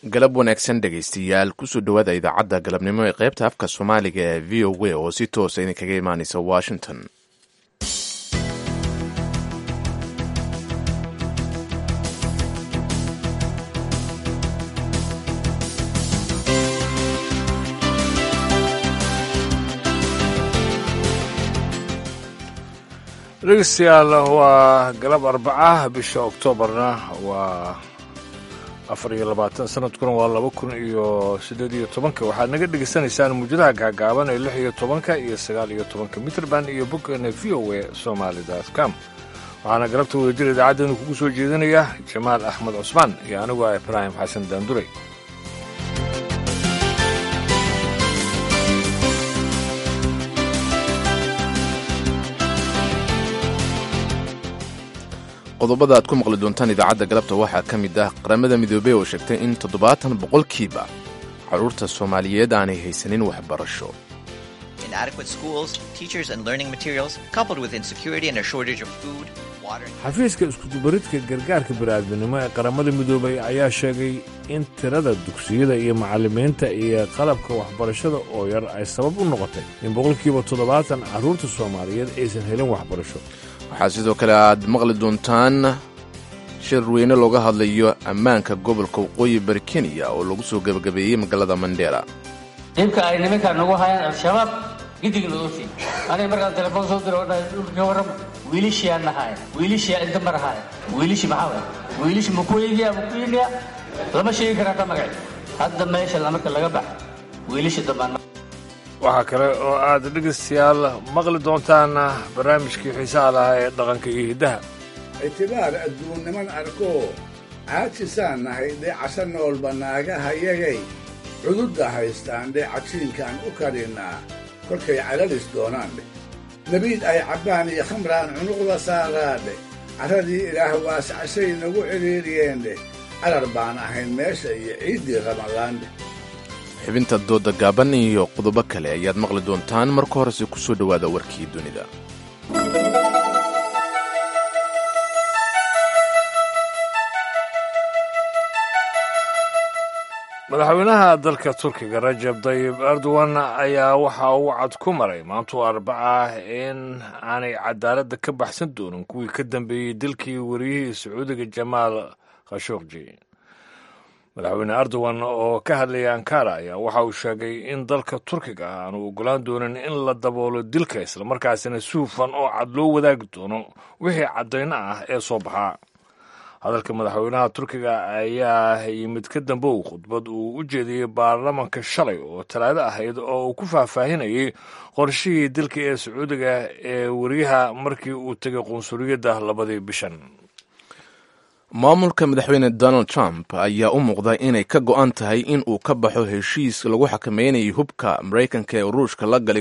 galab wanaagsan dhegaystayaal kusoo dhowaada idaacadda galabnimo ee qaybta afka soomaaliga ee v o a oo si toosa idinkaga imaanaysa washington dhegeystayaal waa galab arbaca bisha oktoobarna waa afar iyo labaatan sanadkuna waa laba kun iyo siddeed iyo tobanka waxaad naga dhegaysanaysaan muujadaha gaagaaban ee lix iyo tobanka iyo sagaal iyo tobanka mitrband iyo boggeena v o a somaali com waxaana galabta wadajir idaacaddeennu kugu soo jeedinaya jamaal axmed cusmaan iyo anigu ah ibraahim xasan daanduray qodobada aad ku maqli doontaan idaacadda galabta waxaa ka mid ah qaramada midoobey oo sheegtay in toddobaatan boqolkiiba carruurta soomaaliyeed aanay haysanin waxbarasho xafiiska iskudubaridka gargaarka bini'aadminimo ee qaramada midoobay ayaa sheegay in tirada dugsiyada iyo macallimiinta iyo qalabka waxbarashada oo yar ay sabab u noqotay in boqolkiiba toddobaatan carruurta soomaaliyeed aysan helin waxbarasho waxaa sidoo kale aad maqli doontaan shir weyne looga hadlayo ammaanka gobolka waqooyi bari kenya oo lagu soo gebagabeeyey magaalada mandheera dhibka ay nimankaa nagu hayaan al-shabaab gidigna ofi aniga markaan telefoon soo diro odhahay dhulka warrama wiilishiyaa nahaaya wiilishiyaa inta marahaaya wiilishi maxaa waay wiilishi makuegiya makuiniya lama sheegi karaa ka magaci hadda meesha marka laga baxa wiilishi dambaan waxaa kale oo aad dhegaystayaal maqli doontaan barnaamijkii xiisaha lahaa ee dhaqanka iyo hiddaha ictibaar adduunniman arkoo caajisaan nahay dheecasho noolba naagahayagay cududda haystaan dheecajiinkaan u karinnaa kolkay calalis doonaandhe nebiid ay cabbaan iyo khamraan cunuqda saaraadhe carradii ilaah waascashay nagu cidhiidhiyeendheh carar baan ahayn meesha iyo ciiddii ramadaandheh xibinta dooda gaaban iyo qodobo kale ayaad maqli doontaan marka horese ku soo dhowaada warkii dunida madaxweynaha dalka turkiga rajab dayib erdogan ayaa waxa uu cad ku maray maantuu arbaca in aanay cadaaladda ka baxsan doonin kuwii ka dambeeyey dilkii wariyihii sacuudiga jamaal khashokji madaxweyne erdogan oo ka hadlayay ankara ayaa waxa uu sheegay in dalka turkiga ah aanu ogolaan doonin in la daboolo dilka islamarkaasina si hufan oo cad loo wadaagi doono wixii caddayno ah ee soo baxaa hadalka madaxweynaha turkiga ayaa yimid ka dambow khudbad uu u jeediyey baarlamanka shalay oo talaado ahayd oo uu ku faahfaahinayay qorshihii dilka ee sacuudiga ee wariyaha markii uu tegay qunsuliyadda labadii bishan maamulka madaxweyne donald trump ayaa u muuqda inay ka go'an tahay in uu ka baxo heshiis lagu xakameynayay hubka maraykanka ee ruushka la galay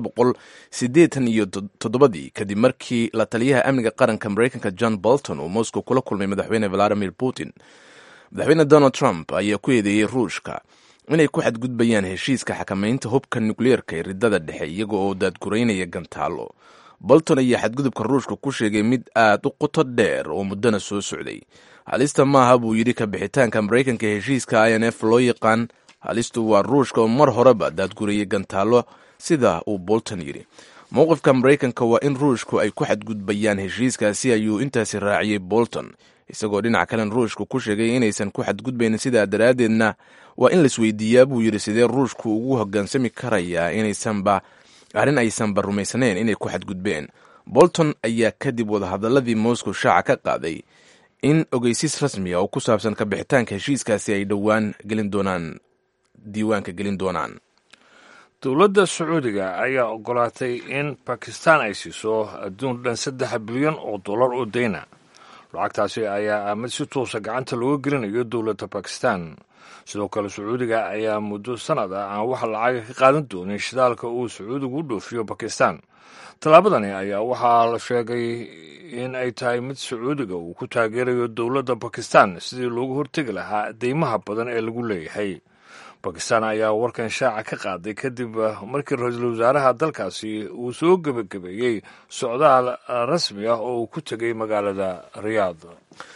iyo toddobadii kadib markii la taliyaha amniga qaranka maraykanka john bolton uu moscow kula kulmay madaxweyne valadimir putin madaxweyne donald trump ayaa ku eedeeyey ruushka inay ku xadgudbayaan heshiiska xakameynta hubka nukliyeerka ee ridada dhexe iyaga oo daadguraynaya gantaalo bolton ayaa xadgudubka ruushka ku sheegay mid aad u qoto dheer oo muddana soo socday halista maaha buu yidhi ka bixitaanka maraykanka heshiiska i n f loo yaqaan halistu waa ruushka oo mar horeba daadgurayay gantaalo sida uu bolton yidhi mowqifka maraykanka waa in ruushku ay ku xadgudbayaan heshiiskaasi ayuu intaasi raaciyey bolton isagoo dhinac kalen ruushku ku sheegay inaysan ku xadgudbaynin sidaa daraaddeedna waa in laisweydiiyaa buu yidhi sidee ruushku ugu hoggaansami karayaa inaysanba arrin aysanba rumaysnayn inay ku xadgudbeen bolton ayaa kadib wadahadaladii moscow shaaca ka qaaday in ogeysiis rasmiga oo ku saabsan ka bixitaanka heshiiskaasi ay dhowaan gelin doonaan diiwaanka gelin doonaan dowladda sacuudiga ayaa ogolaatay in bakistan ay siiso adduun dhan saddex bilyan oo dollar oo dayna lacagtaasi ayaa mid si toosa gacanta looga gelinayo dowladda bakistan sidoo kale sacuudiga ayaa muddo sanad ah aan wax lacaga ka qaadan doonin shidaalka uu sacuudigu u dhoofiyo bakistan tallaabadani ayaa waxaa la sheegay in ay tahay mid sacuudiga uu ku taageerayo dowladda bakistan sidii loogu hortegi lahaa deymaha badan ee lagu leeyahay bakistan ayaa warkan shaaca ka qaaday kadib markii ra-iisul wasaaraha dalkaasi uu soo gebagabeeyey socdaal rasmi ah oo uu ku tegay magaalada riyaad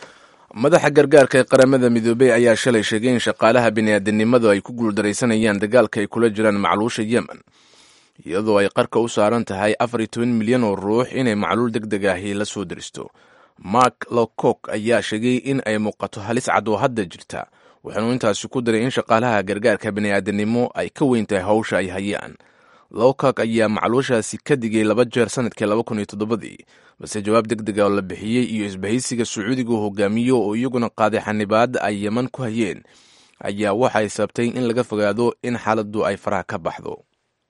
madaxa gargaarka ee qaramada midoobey ayaa shalay sheegay in shaqaalaha bini'aadanimadu ay ku guuldaraysanayaan dagaalka ay kula jiraan macluusha yemen iyadoo ay qarka u saaran tahay afar iyo toban milyan oo ruux inay macluul deg deg ahi la soo deristo mark lowcock ayaa sheegay in ay muuqato halis cad oo hadda jirta wuxuunu intaasi ku daray in shaqaalaha gargaarka bini'aadanimo ay ka weyn tahay hawsha ay hayaan lowcock ayaa macluushaasi ka digay laba jeer sanadkii laba kun iyo toddobadii balse jawaab deg dega oo la bixiyey iyo isbahaysiga sacuudiga uu hogaamiyo oo iyaguna qaaday xanibaad ay yeman ku hayeen ayaa waxay sabtay in laga fogaado in xaaladdu ay faraha ka baxdo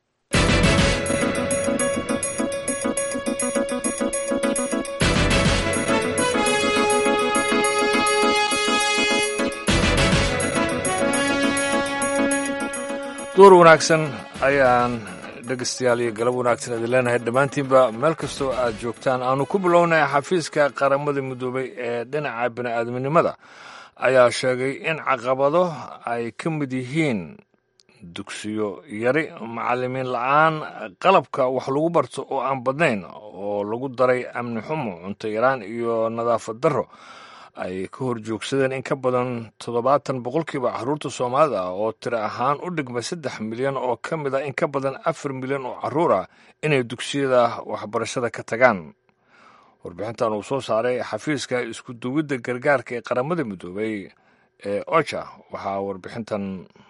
duur wanaagsan ayaan dhegeystayaal iyo galab wanaagsan idin leenahay dhammaantiinba meel kastoo aad joogtaan aanu ku bilownay xafiiska qaramada midoobay ee dhinaca bini'aadminimada ayaa sheegay in caqabado ay ka mid yihiin dugsiyo yari macallimiin la-aan qalabka wax lagu barto oo aan badnayn oo lagu daray amni xumo cunto yaraan iyo nadaafad darro ay ka hor joogsadeen in ka badan toddobaatan boqolkiiba caruurta soomaalida ah oo tiro ahaan u dhigma saddex milyan oo ka mid ah in ka badan afar milyan oo caruur ah inay dugsiyada waxbarashada ka tagaan warbixintan uu soo saaray xafiiska isku duwidda gargaarka ee qaramada midoobay ee oja waxaa warbixintan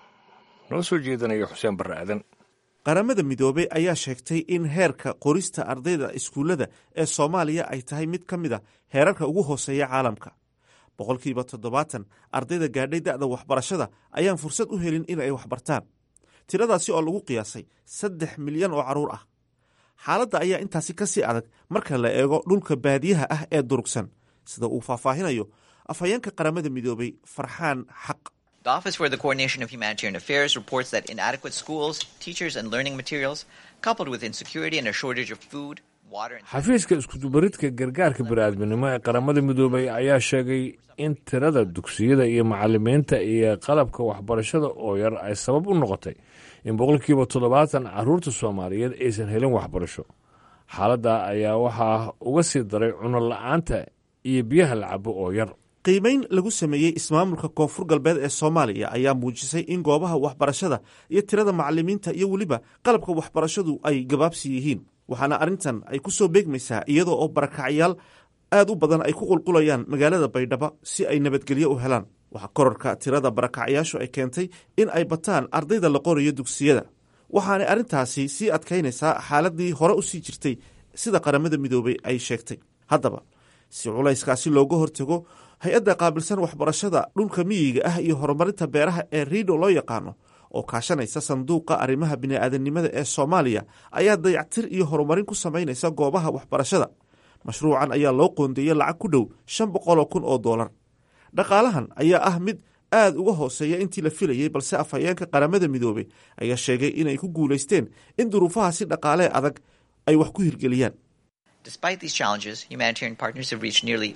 noo soo jeedinaya xuseen barre aadan qaramada midoobey ayaa sheegtay in heerka qorista ardayda iskuullada ee soomaaliya ay tahay mid ka mid a heerarka ugu hooseeya caalamka boqolkiiba toddobaatan ardayda gaadhay da'da waxbarashada ayaan fursad u helin in ay waxbartaan tiradaasi oo lagu qiyaasay saddex milyan oo carruur ah xaaladda ayaa intaasi ka sii adag marka la eego dhulka baadiyaha ah ee durugsan sida uu faahfaahinayo afhayeenka qaramada midoobey farxaan xaq The Office for the Coordination of Humanitarian Affairs reports that inadequate schools, teachers, and learning materials, coupled with insecurity and a shortage of food, water, and xafiiska iskudubaridka gargaarka bini'aadminimo ee qaramada midoobay ayaa sheegay in tirada dugsiyada iyo macallimiinta iyo qalabka waxbarashada oo yar ay sabab u noqotay in boqolkiiba toddobaatan caruurta soomaaliyeed aysan helin waxbarasho xaaladda ayaa waxaa uga sii daray cuno la-aanta iyo biyaha la cabo oo yar qiimayn lagu sameeyey ismaamulka koonfur galbeed ee soomaaliya ayaa muujisay in goobaha waxbarashada iyo tirada macallimiinta iyo weliba qalabka waxbarashadu ay gabaabsi yihiin waxaana arrintan ay ku soo beegmaysaa iyadoo oo barakacyaal aad u badan ay ku qulqulayaan magaalada baydhabo si ay nabadgelyo u helaan waxaa korarka tirada barakacyaashu ay keentay in ay bataan ardayda la qorayo dugsiyada waxaanay arrintaasi sii adkaynaysaa xaaladii hore u sii jirtay sida qaramada midoobey ay sheegtay haddaba si culayskaasi looga hortago hay-adda qaabilsan waxbarashada dhulka miyiga ah iyo horumarinta beeraha ee riido loo yaqaano oo kaashanaysa sanduuqa arrimaha bini'aadanimada ee soomaaliya ayaa dayactir iyo horumarin ku samaynaysa goobaha waxbarashada mashruucan ayaa loo qoondeeyey lacag ku dhow shan boqoloo kun oo doolar dhaqaalahan ayaa ah mid aad uga hooseeya intii la filayey balse afhayeenka qaramada midoobey ayaa sheegay inay ku guulaysteen in duruufahaasi dhaqaalee adag ay wax ku hirgeliyaan Despite these challenges, humanitarian partners have reached nearly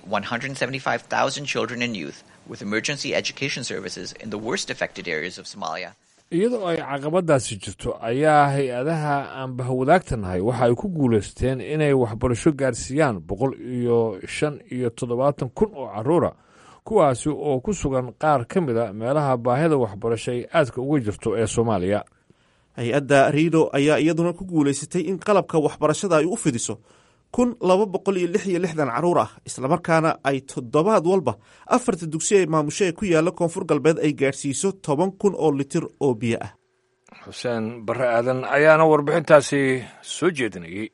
175,000 children and youth with emergency education services in the worst affected areas of Somalia. iyadoo ay caqabadaasi jirto ayaa hay-adaha aan bahwadaagtanahay waxa ay ku guulaysteen inay waxbarasho gaarsiiyaan boqol iyo shan iyo toddobaatan kun oo caruura kuwaasi oo ku sugan qaar ka mid a meelaha baahida waxbarasho ay aadka uga jirto ee soomaaliya hay-adda riido ayaa iyaduna ku guulaysatay in qalabka waxbarashada ay u fidiso kun laba boqol iyo lix iyo lixdan carruur ah islamarkaana ay toddobaad walba afarta dugsi ee maamusho ee ku yaalla koonfur galbeed ay gaadhsiiso toban kun oo litir oo biyo ah xuseen barre aadan ayaana warbixintaasi soo jeedinayey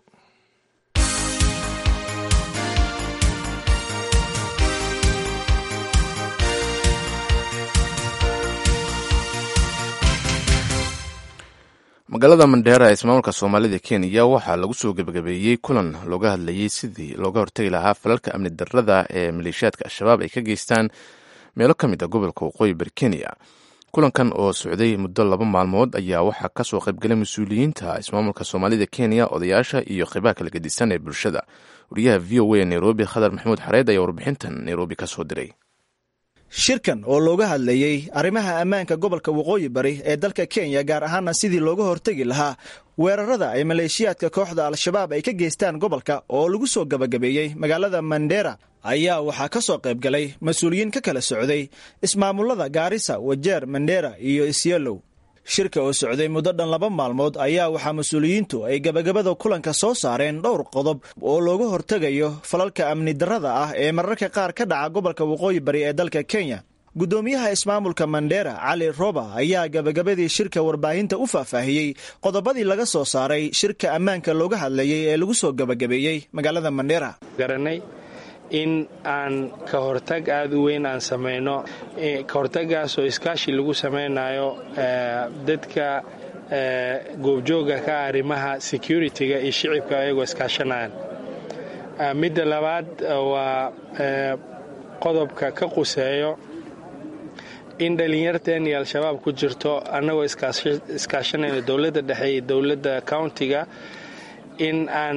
magaalada mandheera ee ismaamulka soomaalida kenya waxaa lagu soo gebagabeeyey kulan looga hadlayey sidii looga hortegi lahaa falalka amni darrada ee maleeshiyaadka al-shabaab ay ka geystaan meelo ka mid a gobolka waqooyi bari kenya kulankan oo socday muddo laba maalmood ayaa waxaa kasoo qaybgalay mas-uuliyiinta ismaamulka soomaalida kenya odayaasha iyo qeybaha kala gedisan ee bulshada wariyaha v o a nairobi khadar maxamuud xareed ayaa warbixintan nairobi ka soo diray shirkan oo looga hadlayey arrimaha ammaanka gobolka waqooyi bari ee dalka kenya gaar ahaana sidii looga hortegi lahaa weerarada ay maleeshiyaadka kooxda al-shabaab ay ka geystaan gobolka oo lagu soo gabagabeeyey magaalada mandera ayaa waxaa ka soo qayb galay mas-uuliyiin ka kala socday ismaamulada gaarisa wajeer mandheera iyo isyelow shirka oo socday muddo dhan laba maalmood ayaa waxaa mas-uuliyiintu ay gabagabada kulanka soo saareen dhowr qodob oo looga hortegayo falalka amni darrada ah ee mararka qaar ka dhaca gobolka waqooyi bari ee dalka kenya guddoomiyaha ismaamulka mandheera cali roba ayaa gabagabadii shirka warbaahinta u faahfaahiyey qodobadii laga soo saaray shirka ammaanka looga hadlayay ee lagu soo gabagabeeyey magaalada mandheera garanay in aan ka hortag aada u weyn aan samayno ka hortagaasoo iskaashi lagu samaynayo dadka goobjooga ka arrimaha security-ga iyo shicibka ayagoo iskaashanayaan midda labaad waa qodobka ka quseeyo in dhallinyarteen iyo al-shabaab ku jirto annagoo iskaashanayno dowladda dhexe iyo dowladda countiga in aan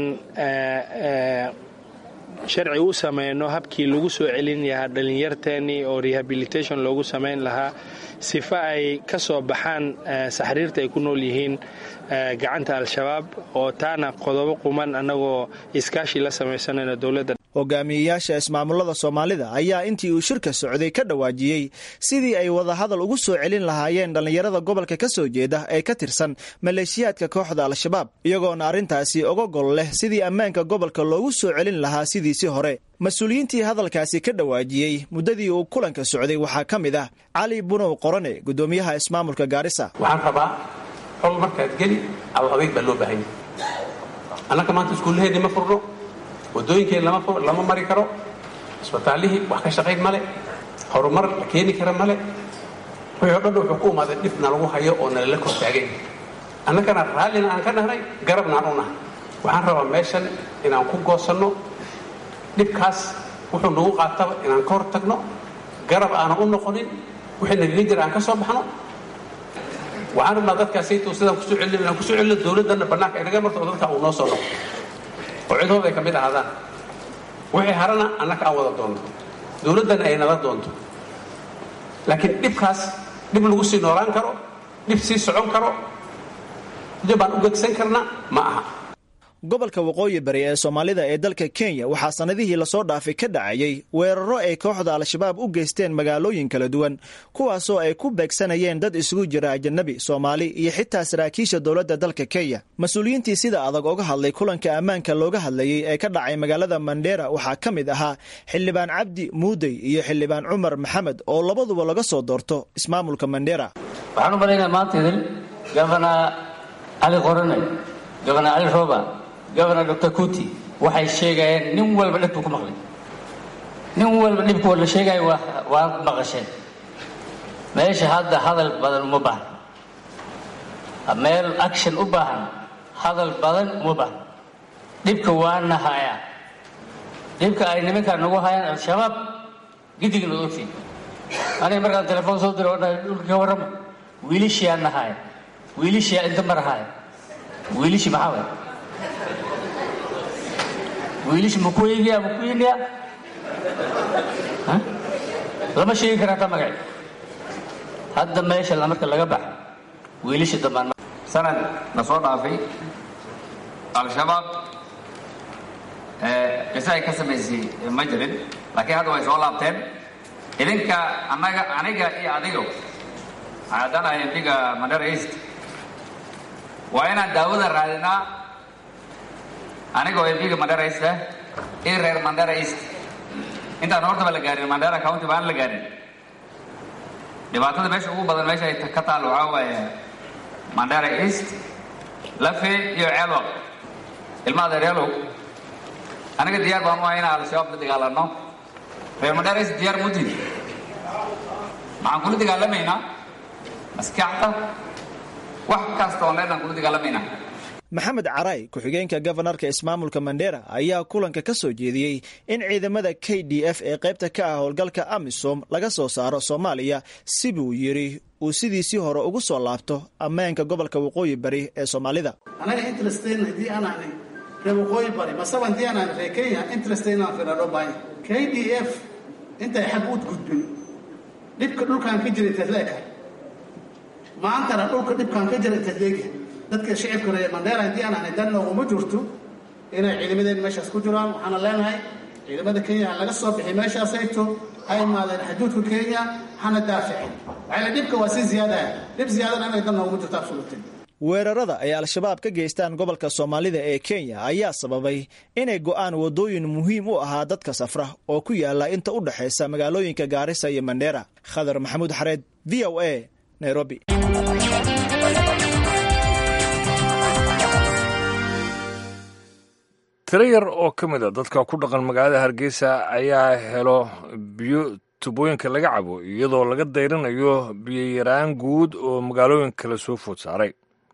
sharci u samayno habkii lagu soo celin lahaa dhallinyarteennii oo rehabilitation loogu samayn lahaa sifa ay ka soo baxaan saxriirta ay ku nool yihiin gacanta al-shabaab oo taana qodobo quman annagoo iskaashi la samaysanayno dowladda hogaamiyeyaasha ismaamulada soomaalida ayaa intii uu shirka socday ka dhawaajiyey sidii ay wadahadal ugu soo celin lahaayeen dhallinyarada gobolka ka soo jeeda ee ka tirsan maleeshiyaadka kooxda al-shabaab iyagoona arrintaasi oga gol leh sidii ammaanka gobolka loogu soo celin lahaa sidiisii hore mas-uuliyiintii hadalkaasi ka dhawaajiyey muddadii uu kulanka socday waxaa ka mid ah cali bunow qorane guddoomiyaha ismaamulka gaarisa waxaan rabaa xol markaad geli aw adeeg baa loo baahanya annaka maanta iskuullaheedii ma furno wadooyinkeen lama mari karo isbitaallihii wax ka shaqayn male horumar la keeni kara male wixii o dhan wuxuu ku umaaday dhibna lagu hayo oo nalala kor taagayn annagana raallina aan ka nahnay garabna aan u nahay waxaan rabaa meeshan inaan ku goosanno dhibkaas wuxuu nagu qaataba inaan ka hor tagno garab aanan u noqonin wixii nagaga jira aan ka soo baxno waxaan rabnaa dadkaasaytu sidaan kusoo celin inaan kusoo celino dowladdanna bannaanka inaga marto oo dadka uu noo soo noqo oo cidhooda ay ka mid ahaadaan wixii harana annaka aan wada doonno dowladdana ay nala doonto laakiin dhibkaas dhib lagu sii noolaan karo dhib sii socon karo dib baan u gegsan karna ma aha gobolka waqooyi bari ee soomaalida ee dalka kenya waxaa sannadihii lasoo dhaafay ka dhacayay weeraro ay kooxda al-shabaab u geysteen magaalooyin kala duwan kuwaasoo ay ku beegsanayeen dad isugu jira ajanabi soomaali iyo xitaa saraakiisha dowladda dalka kenya mas-uuliyiintii sida adag oga hadlay kulanka ammaanka looga hadlayay ee ka dhacay magaalada mandheera waxaa ka mid ahaa xildhibaan cabdi muudey iyo xildhibaan cumar maxamed oo labaduba laga soo doorto ismaamulka mandheera waxaan u malaynaya maanta idin gabana cali qorane gabana cali rooba gobernor dr kuti waxay sheegayeen nin walba dhib buu ku maqlay nin walba dhibkoo la sheegayo waa maqasheen meesha hadda hadal badan uma baahna meel action u baahan hadal badan uma baahna dhibka waana hayaa dhibka ay nimankaan nagu hayaan al-shabaab gidigna ogtiin aniga markaan telefoon soo diro odhahay dhulka ka warrama wiilishiyaa nahaaya wiilishiyaa inta marahaaya wiilishi maxaa waay wiilish makuegiya makuiniya lama sheegi karaa ta magaci hadda meesha marka laga baxa wiilisha dambaan sanad na soo dhaafay al-shabaab qiso ay ka samaysay ma jirin laakiin hadda way soo laabteen idinka anaga aniga iyo adigo haddanahay embiga mandera east waa inaan daawada raadinaa anigoo embiga mandera east ah iyo reer mandera east intaan hortaba la gaarin mandera county baan la gaarin dhibaatada meesha ugu badan meesha ay ka taal waxaa waaye mandera east lafe iyo ceelwaq ilmaha adeeryaalow aniga diyaar baan u ahay inaan al-shabaab la dagaalano reer mandera east diyaar mudid maxaan kula dagaalamaynaa maskaxda wax kasta oo leedaan kula dagaalamaynaa maxamed caray ku-xigeenka gofanarka ismaamulka mandera ayaa kulanka ka soo jeediyey in ciidamada k d f ee qaybta ka ah howlgalka amisom laga soo saaro soomaaliya si buu yidhi uu sidiisii hore ugu soo laabto ammaanka gobolka waqooyi bari ee soomaalida anaga interesteyn haddii aan ahnay reer waqooyi bari masaba haddii aan ahnay reer kenya interesteyn aan firadho bahay k d f intay xag u gudbin dhibka dhulkaan ka jiray tadleeka maantana dhulka dhibkaan ka jiray tadleega dadka shicibka reer mandheera haddii aan ahnay dan nooguma jirto inay ciidamadeen meeshaas ku jiraan waxaana leenahay ciidamada kenya ha laga soo bixi meeshaasayto ha imaadeen xuduudka kenya hana daaficin waxayla dhibka waa si ziyaadaya dhib ziyaadana inay dan noogu jirto absolutin weerarada ay al-shabaab ka geystaan gobolka soomaalida ee kenya ayaa sababay inay go'aan waddooyin muhiim u ahaa dadka safra oo ku yaala inta u dhexaysa magaalooyinka gaarisa iyo mandheera khadar maxamuud xareed v o a nairobi tiro yar oo ka mid a dadka ku dhaqan magaalada hargeysa ayaa helo biyo tubooyinka laga cabo iyadoo laga dayrinayo biyoyaraan guud oo magaalooyin kale soo food saaray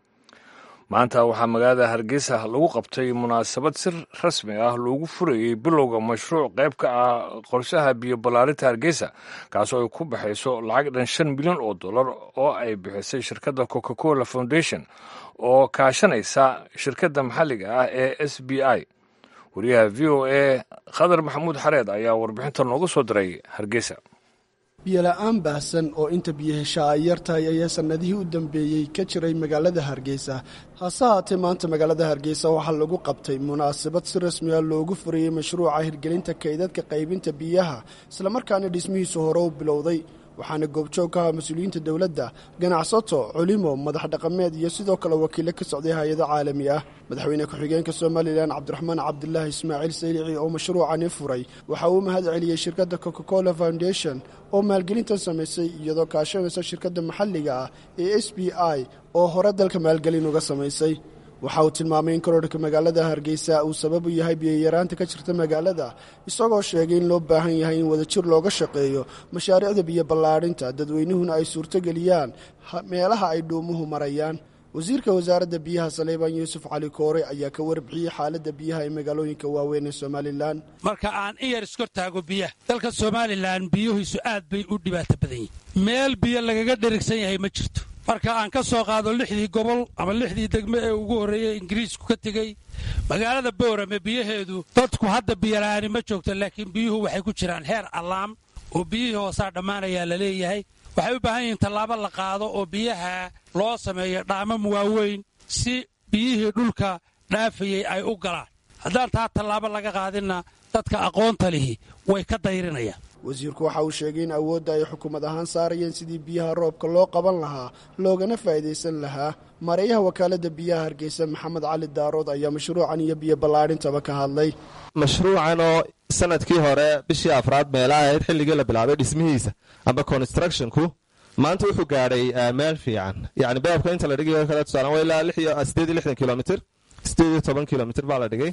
maanta waxaa magaalada hargeysa lagu qabtay munaasabad si rasmi ah loogu furayey bilowga mashruuc qayb ka ah qorshaha biyo ballaarinta hargeysa kaasoo ay ku baxayso lacag dhan shan milyan oo dollar oo ay bixisay shirkadda coca cola foundation oo kaashanaysa shirkadda maxalliga ah ee s b i wariyaha v o a khadar maxamuud xareed ayaa warbixinta nooga soo diray hargeysa biyola-aan baahsan oo inta biyahesha ay yartahay ayaa sannadihii u dambeeyey ka jiray magaalada hargeysa hase haatee maanta magaalada hargeysa waxaa lagu qabtay munaasabad si rasmi ah loogu furayey mashruuca hirgelinta kaydadka qaybinta biyaha islamarkaana dhismihiisu hore u bilowday waxaana goobjoog ka aha mas-uuliyiinta dowladda ganacsato culimo madax dhaqameed iyo sidoo kale wakiilo ka socday hay-ado caalami ah madaxweyne ku-xigeenka somalilan cabdiraxmaan cabdulaahi ismaaciil saylici oo mashruucani furay waxa uu mahad celiyey shirkadda coca cola foundation oo maalgelintan samaysay iyadoo kaashanaysa shirkadda maxalliga ah ee s b i oo hore dalka maalgelin uga samaysay waxa uu tilmaamay in kororhka magaalada hargeysa uu sabab u yahay biyayaraanta ka jirta magaalada isagoo sheegay in loo baahan yahay in wadajir looga shaqeeyo mashaariicda biyo ballaadhinta dadweynuhuna ay suurtogeliyaan meelaha ay dhuumuhu marayaan wasiirka wasaaradda biyaha saleybaan yuusuf cali koore ayaa ka warbixiyey xaaladda biyaha ee magaalooyinka waaweyn ee somalilan marka aan in yar iskor taago biyaha dalka somalilan biyuhiisu aad bay u dhibaato badan yihin meel biyo lagaga dherigsan yahay ma jirto marka aan ka soo qaado lixdii gobol ama lixdii degme ee ugu horreeyey ingiriisku ka tegey magaalada boorame biyaheedu dadku hadda biyola'aani ma joogto laakiin biyuhu waxay ku jiraan heer allaam oo biyihii hoosaa dhammaanayaa la leeyahay waxay u baahan yihiin tallaabo la qaado oo biyaha loo sameeyo dhaamam waaweyn si biyihii dhulka dhaafayey ay u galaan haddaan taa tallaabo laga qaadinna dadka aqoonta lihi way ka dayrinayaan wasiirku waxa uu sheegay in awoodda ay xukuumad ahaan saarayeen sidii biyaha roobka loo qaban lahaa loogana faa'iidaysan lahaa mareeyaha wakaaladda biyaha hargeysa maxamed cali daarood ayaa mashruucan iyo biyo ballaadhintaba ka hadlay mashruucan oo sanadkii hore bishii afraad meelaha ahayd xilligii la bilaabay dhismihiisa amba constructionku maanta wuxuu gaadhay meel fiican yacni beebka inta la dhigay kale tusaalan waa ilaa sideed iyo lixdan kilomitr sideed iyo toban kilomitr baa la dhigay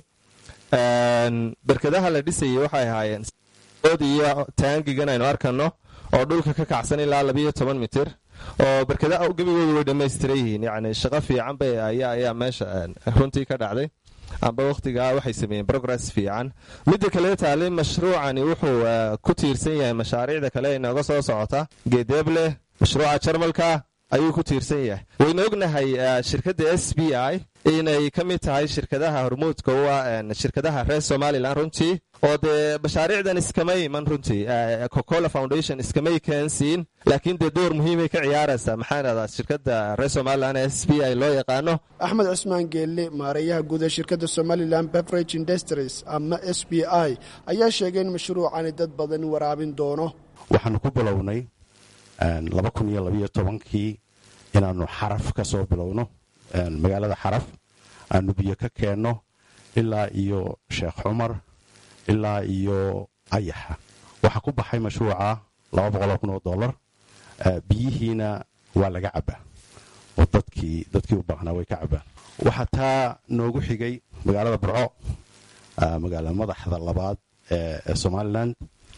berkadaha la dhisayay waxay ahaayeen od iyo taangigan aynu arkano oo dhulka ka kacsan ilaa labiyo toban mitir oo berkadaha gebigoodu way dhammaystiran yihiin yacni shaqo fiican bay ayaa ayaa meesha runtii ka dhacday amba wakhtigaa waxay sameeyeen progress fiican midda kale taali mashruucani wuxuu ku tiirsan yahay mashaariicda kale inooga soo socota geedeeble mashruuca jarmalka ayuu ku tiirsan yahay waynu ognahay shirkadda s b i inay ka mid tahay shirkadaha hormuudka u ah shirkadaha reer somalilan runtii oo dee mashaariicdan iskamay iman runtii cocola foundation iskamay keensiin laakiin dee door muhiimay ka ciyaaraysaa maxaa dhahdaa shirkadda reer somalilan ee s b i loo yaqaano axmed cusmaan geelle maareeyaha guud ee shirkadda somalilan beverage industries ama s b i ayaa sheegay in mashruucani dad badan waraabin doono waxaanu ku bilownay laba kun iyo labayo tobankii inaannu xaraf ka soo bilowno magaalada xaraf aanu biyo ka keenno ilaa iyo sheekh cumar ilaa iyo ayaxa waxaa ku baxay mashruuca laba boqoloo kun oo dollar biyihiina waa laga cabbaa oo dadkii dadkii u baahnaa way ka cabbaan waxaa taa noogu xigay magaalada burco magaala madaxda labaad ee somalilan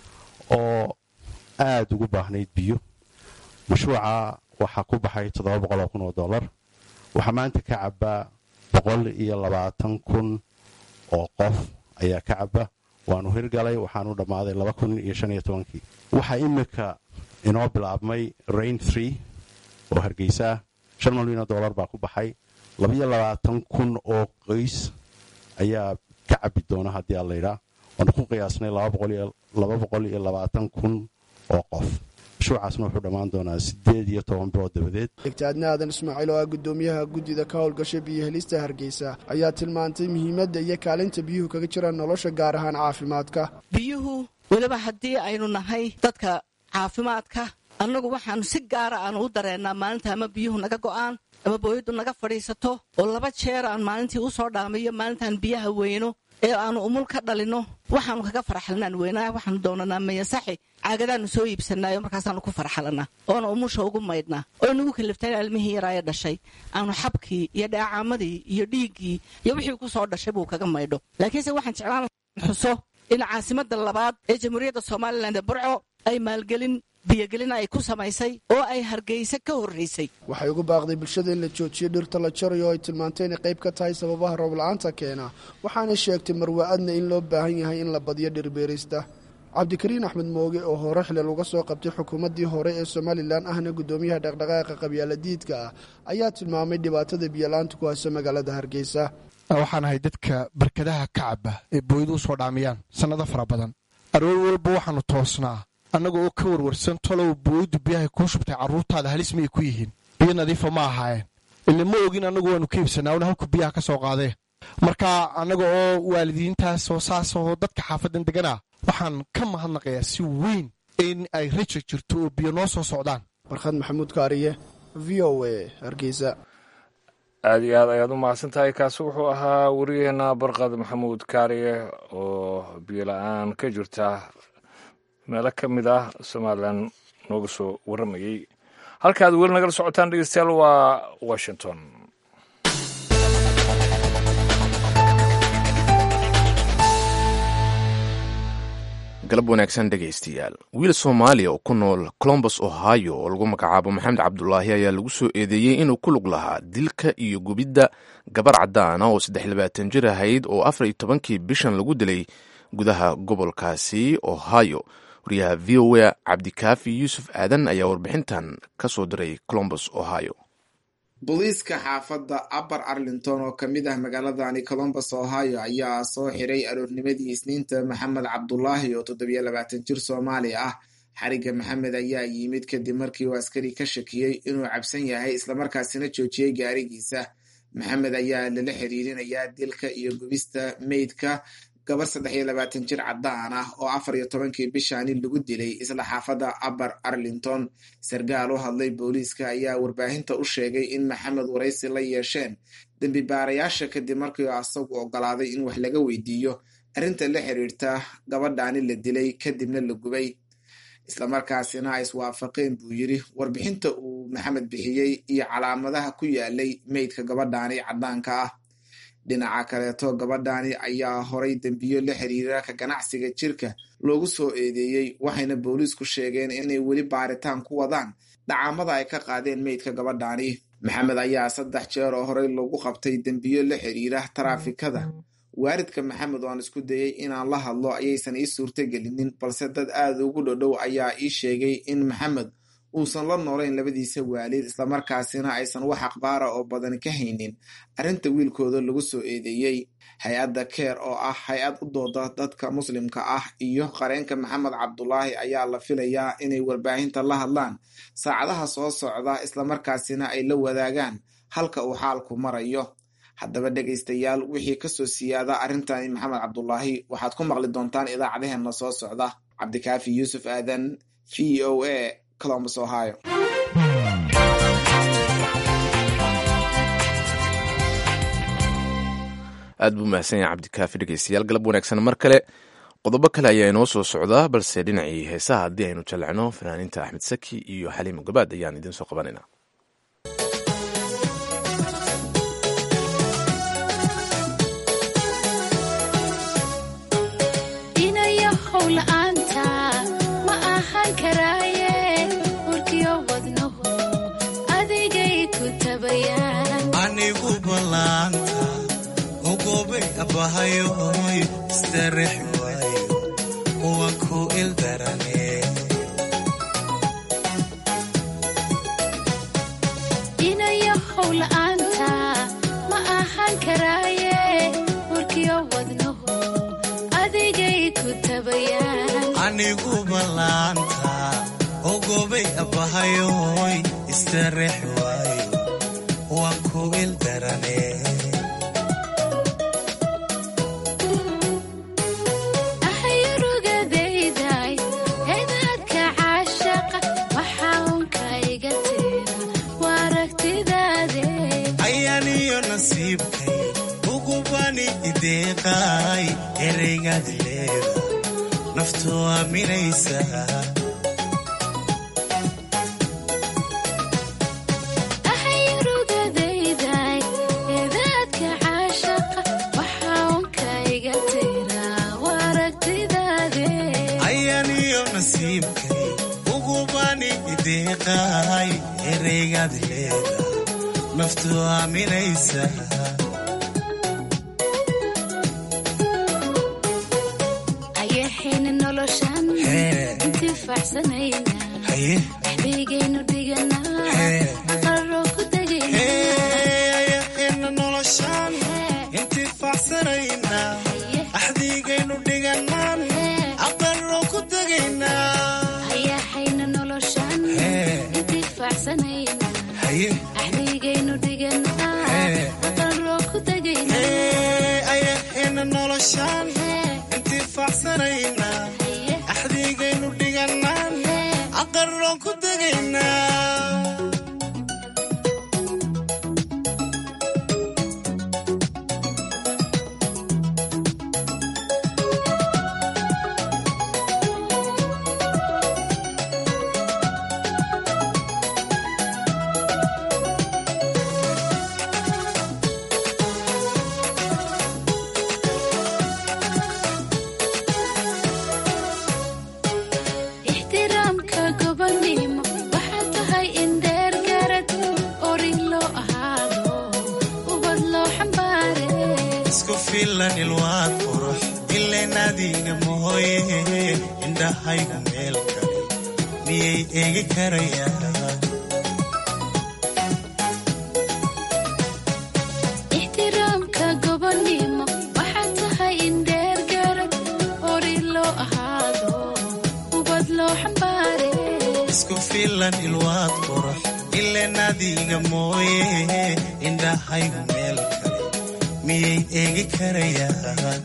oo aad ugu baahnayd biyo mashruuca waxaa ku baxay toddoba boqoloo kun oo dollar waxaa maanta ka cabbaa boqol iyo labaatan kun oo qof ayaa ka cabba waanu hirgalay waxaanu dhammaaday laba kun iyo shan iyo tobankii waxaa iminka inoo bilaabmay rain tree oo hargeysaa shan milyan oo dollar baa ku baxay labaiyo labaatan kun oo qoys ayaa ka cabbi doona haddii aan laydhaa waanu ku qiyaasnay laba boqol iyo labaatan kun oo qof mashruucaasna wuxuu dhammaan doonaa siddeed iyo toban bilood dabadeed degtaadna aadan ismaaciil oo ah guddoomiyaha guddida ka howlgasha biyo helista hargeysa ayaa tilmaantay muhiimadda iyo kaalinta biyuhu kaga jiraan nolosha gaar ahaan caafimaadka biyuhu weliba haddii aynu nahay dadka caafimaadka annagu waxaanu si gaara aanu u dareennaa maalinta ama biyuhu naga go'aan ama booyaddu naga fadhiisato oo laba jeer aan maalintii u soo dhaamiyo maalintaan biyaha weyno ee aanu umul ka dhalinno waxaanu kaga farxalnaan weynaa waxaanu doonanaa mayasaxi caagadaannu soo iibsannaayo markaasaanu ku farxalanaa oona umusha ugu maydhnaa oo nagu kaliftaan ilmihii yaraaye dhashay aanu xabkii iyo dheecaamadii iyo dhiiggii iyo wixii ku soo dhashay buu kaga maydho laakiinse waxaan jeclaan xuso in caasimadda labaad ee jamhuuriyadda somalilan ee burco ay maalgelin biyogelin ay ku samaysay oo ay hargeysa ka horraysay waxay ugu baaqday bulshada in la joojiyo dhirta la jarayo oo ay tilmaantay inay qayb ka tahay sababaha roobla'aanta keena waxaanay sheegtay marwa-adna in loo baahan yahay in la badiyo dhirbeerista cabdikariin axmed mooge oo hore xilal uga soo qabtay xukuumaddii hore ee somalilan ahna guddoomiyaha dhaqdhaqaaqa qabyaaladiidka ah ayaa tilmaamay dhibaatada biyolaanta ku hayso magaalada hargeysa waxaan ahay dadka barkadaha ka caba ee booyadu u soo dhaamiyaan sannado fara badan aroor walba waxaannu toosnaa annaga oo ka warwarsan tolow booyaddu biyahay kuu shubtay carruurtaada halis miyay ku yihiin biyo nadiifa ma ahaayeen ile ma ogin annagu waannu ka iibsanaa una halku biyaha ka soo qaadee marka annaga oo waalidiintaas oo saas oo dadka xaafaddan deganaa waxaan ka mahadnaqayaa si weyn in ay raja jirto oo biyo noo soo socdaan warkhad maxamuud kaariye v o a hargeysa aada iyo aad ayaad u mahadsan tahay kaasi wuxuu ahaa wariyaheenna barqad maxamuud kaariye oo biyo la-aan ka jirta meelo ka mid ah somalilan nooga soo warramayey halkaad weli nagala socotaan dhegeystayaal waa washington galab wanaagsan dhegaystayaal wiil soomaaliya oo ku nool colombus ohio oo lagu magacaabo maxamed cabdulaahi ayaa lagu soo eedeeyey inuu ku lug lahaa dilka iyo gubidda gabar caddaana oo saddex labaatan jir ahayd oo afar iyo tobankii bishan lagu dilay gudaha gobolkaasi ohio wariyaha v o a cabdikaafi yuusuf aadan ayaa warbixintan ka soo diray colombus ohio booliiska xaafadda upper arlington oo ka mid ah magaaladani colombus ohio ayaa soo xiray aroornimadii isniinta maxamed cabdulaahi oo toddobiyo labaatan jir soomaali ah xarigga maxamed ayaa yimid kadib markii uu askari ka shakiyey inuu cabsan yahay islamarkaasina joojiyey gaarigiisa maxamed ayaa lala xiriirinayaa dilka iyo gubista meydka gabar saddex iyo labaatan jir caddaan ah oo afar iyo tobankii bishaani lagu dilay isla xaafadda upper arlington sarkaal u hadlay booliiska ayaa warbaahinta u sheegay in maxamed waraysi la yeesheen dembi baarayaasha kadib markii asagu ogolaaday in wax laga weydiiyo arrinta la xiriirta gabadhaani la dilay kadibna la gubay islamarkaasina ay iswaafaqeen buu yidri warbixinta uu maxamed bixiyey iyo calaamadaha ku yaalay meydka gabadhaani caddaanka ah dhinaca kaleeto gabadhaani ayaa horay dembiyo la xiriira ka ganacsiga jirka loogu soo eedeeyey waxayna booliisku sheegeen inay weli baaritaan ku wadaan dhacaamada ay ka qaadeen meydka gabadhaani maxamed ayaa saddex jeer oo horey lagu qabtay dembiyo la xiriira taraafikada waaridka maxamed oo aan isku dayey inaan la hadlo ayaysan ii suurtagelinin balse dad aada ugu dhodhow ayaa ii sheegay in maxamed uusan la noolayn labadiisa waalid islamarkaasina aysan wax akhbaara oo badan ka haynin arrinta wiilkooda lagu soo eedeeyey hay-adda keer oo ah hay-ad u dooda dadka muslimka ah iyo qareenka maxamed cabdulaahi ayaa la filayaa inay warbaahinta la hadlaan saacadaha soo socda islamarkaasina ay la wadaagaan halka uu xaalku marayo haddaba dhegaystayaal wixii kasoo siyaada arrintani maxamed cabdulaahi waxaad ku maqli doontaan idaacadaheenna soo socda cabdikaafi yuusuf aadan v o a columbus ohio aad buu mahadsan yahay cabdikaafi dhegeystayaal galab wanaagsan mar kale qodobo kale ayaa inoo soo socdaa balse dhinacii heesaha haddii aynu jallecno fanaaniinta axmed saki iyo xaliimo gabaad ayaan idiin soo qabanayna anigu ballaanta ogobay abbahayoy istarex waayo waan ku ildarane inayo howla'aanta ma ahaan karaaye warkiyo wadnaho adigay ku tabayaan anigu ballaanta ogoobay abbahayoy istareex waayo waan ku ildarane ahayurugadayday eedaadka caashaqa waxaa unka iga tira waa aragtidaade ayaaniyo nasiibkay ugubani ideeqaay ereygaad leeda naftu aaminaysa ahayurugadayday eedaadka caashaqa waxaa unka iga tira waa aragtidaade ayaaniyo nasiibkay ugubani ideeqaay ereygaad leeda naftu aaminaysa ayaxayna noloshan intifaacsanayna haye dhexbaygaynu dhiganaa aqaroo ku ayaxayna noloshaan intifaacsanayna axdiigaynu dhiganaan aqaroo ku tegaynaa ayaxayna noloshan intifaacsanayna haye dhexbaygaynu dhiganaa aqaroo ku tegaynaa ayaxayna noloshaan intifaacsanayna axdiigaynu dhiganaan aqaroo ku tegaynaa ixtiraamka gobonimo waxaa tahay in dheer garad orin loo ahaado ubad loo xambaare isku filan ilwaad qurux ileen adiga mooye indhahaygu meel kale miyay eegi karayaan ixtiraamka gobonimo waxaa tahay in dheer garad orin loo ahaado ubad loo xambaare isku filan ilwaad qurux ileen adiga mooye indhahaygu meel kale miyay eegi karayaan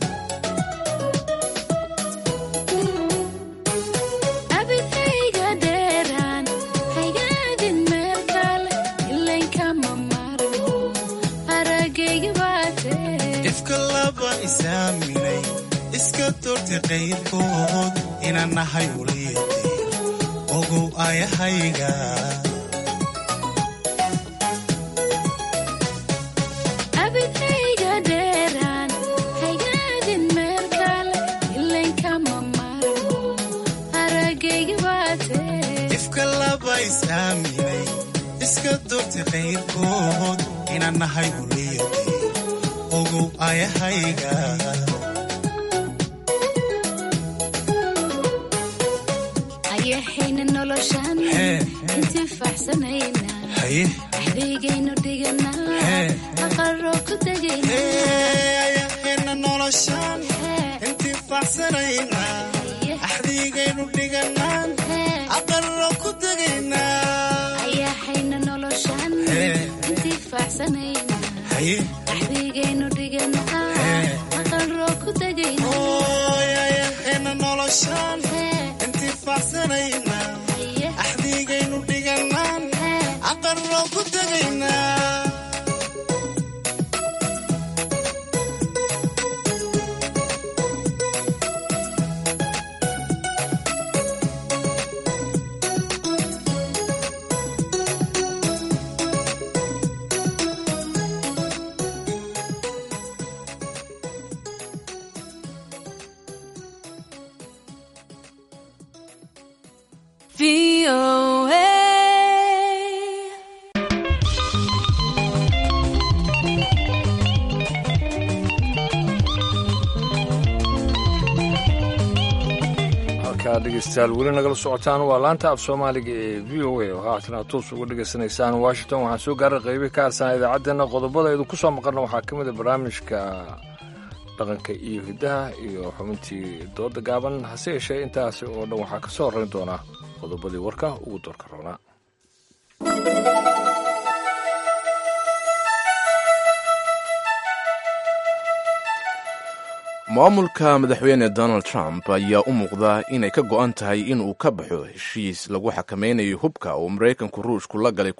abidayga dheeraan haygaadin meel kale ilankama marmo aragayga baatee ifka laba isaaminay iska doortay qayrkood inaan nahay uliyadii ogow ayahayga abidayga dheeraan haygaadin meel kale ilankama marmo aragayga baatee ifka laba isaaminay iska doortay qayrkood inaan nahay uliyadii ogow ayahayga ayaxayna noloshan intifaacsanayna haye axdaygaynu dhiganaa aqaroo ku tegaynaa ayaxayna noloshaan intifaacsanayna axdiigaynu dhiganaan aqarro ku tegaynaa ayaxayna noloshan intifaacsanayna haye axdaygaynu dhiganaa aqaroo ku tegaynaa ayaxayna noloshaan intifaacsanayna axdiigaynu dhiganaan aqarro ku tegaynaa halkaa dhegeystayaal weli nagala socotaan waa laanta af soomaaliga ee v o a oo haatan aad toos uga dhegaysanaysaan washington waxaan soo gaaray qaybi ka harsan idaacaddeenna qodobada aydu ku soo maqalna waxaa ka mid a barnaamijka dhaqanka iyo hiddaha iyo xubintii dooda gaaban hase yeeshee intaasi oo dhan waxaa ka soo horrayn doonaa qodobadii warka ugu doorka roonaa maamulka madaxweyne donald trump ayaa u muuqda inay ka go'an tahay in uu ka baxo heshiis lagu xakameynayo hubka uu maraykanku ruushku la galay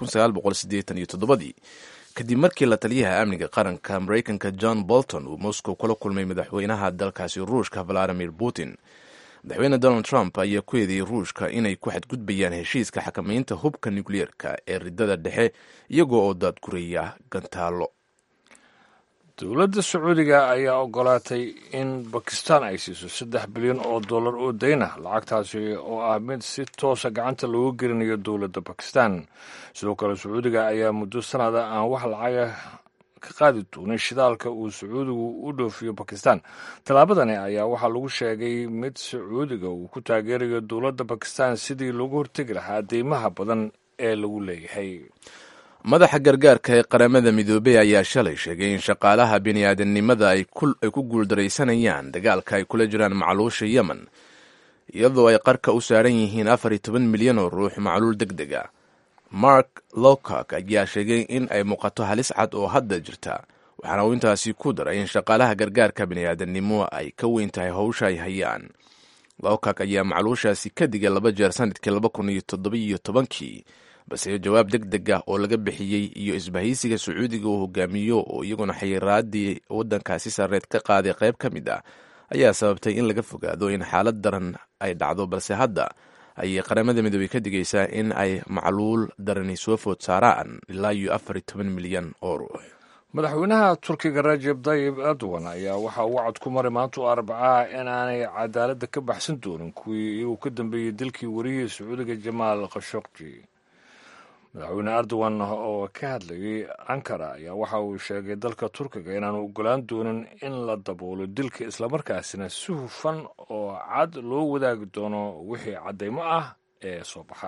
dii kadib markii la taliyaha amniga qaranka maraykanka john bolton uu moscow kula kulmay madaxweynaha dalkaasi ruushka valadimir putin madaxweyne donald trump ayaa ku eedeeyey ruushka inay ku xadgudbayaan heshiiska xakameynta hubka nukliyeerka ee ridada dhexe iyagoo oo daadguraya gantaallo dowladda sacuudiga ayaa ogolaatay in bakistan ay siiso saddex bilyan oo dollar oo dayna lacagtaasi oo ah mid si toosa gacanta loogu gelinayo dowladda bakistan sidoo kale sacuudiga ayaa muddo sanada aan wax lacaga ka qaadi doonin shidaalka uu sacuudigu u dhoofiyo bakistan tallaabadani ayaa waxaa lagu sheegay mid sacuudiga uu ku taageerayo dowladda bakistan sidii loogu hortegi lahaa deymaha badan ee lagu leeyahay madaxa gargaarka ee qaramada midoobey ayaa shalay sheegay in shaqaalaha bini'aadanimada ay ku guuldaraysanayaan dagaalka ay kula jiraan macluusha yemen iyadoo ay qarka u saaran yihiin afar iyo toban milyan oo ruux macluul deg deg a mark lowcock ayaa sheegay in ay muuqato halis cad oo hadda jirta waxaana uu intaasi ku daray in shaqaalaha gargaarka bini'aadanimo ay ka weyn tahay howsha ay hayaan lowcock ayaa macluushaasi ka digay laba jeer sanadkii laba kun iyo toddobiyo tobankii balse jawaab deg deg ah oo laga bixiyey iyo isbahaysiga sacuudiga uu hogaamiyo oo iyaguna xayiraadii waddankaasi sarreed ka qaaday qayb ka mid ah ayaa sababtay in laga fogaado in xaalad daran ay dhacdo balse hadda ayay qaramada midoobey ka digaysaa in ay macluul darani soo food saaraan ilaa iyo afar iyo toban milyan oo ruux madaxweynaha turkiga rajeb tayib erdogan ayaa waxa uu wacad ku maray maanta u arbacaa in aanay cadaaladda ka baxsan doonin kuwii iyuu ka dambeeyey dilkii wariyihii sacuudiga jamaal khashokji madaxweyne erdogan oo ka hadlayay ankara ayaa waxa uu sheegay dalka turkiga inaanu ogolaan doonin in la daboolo dilka islamarkaasina si hufan oo cad loo wadaagi doono wixii caddaymo ah ee soo baxa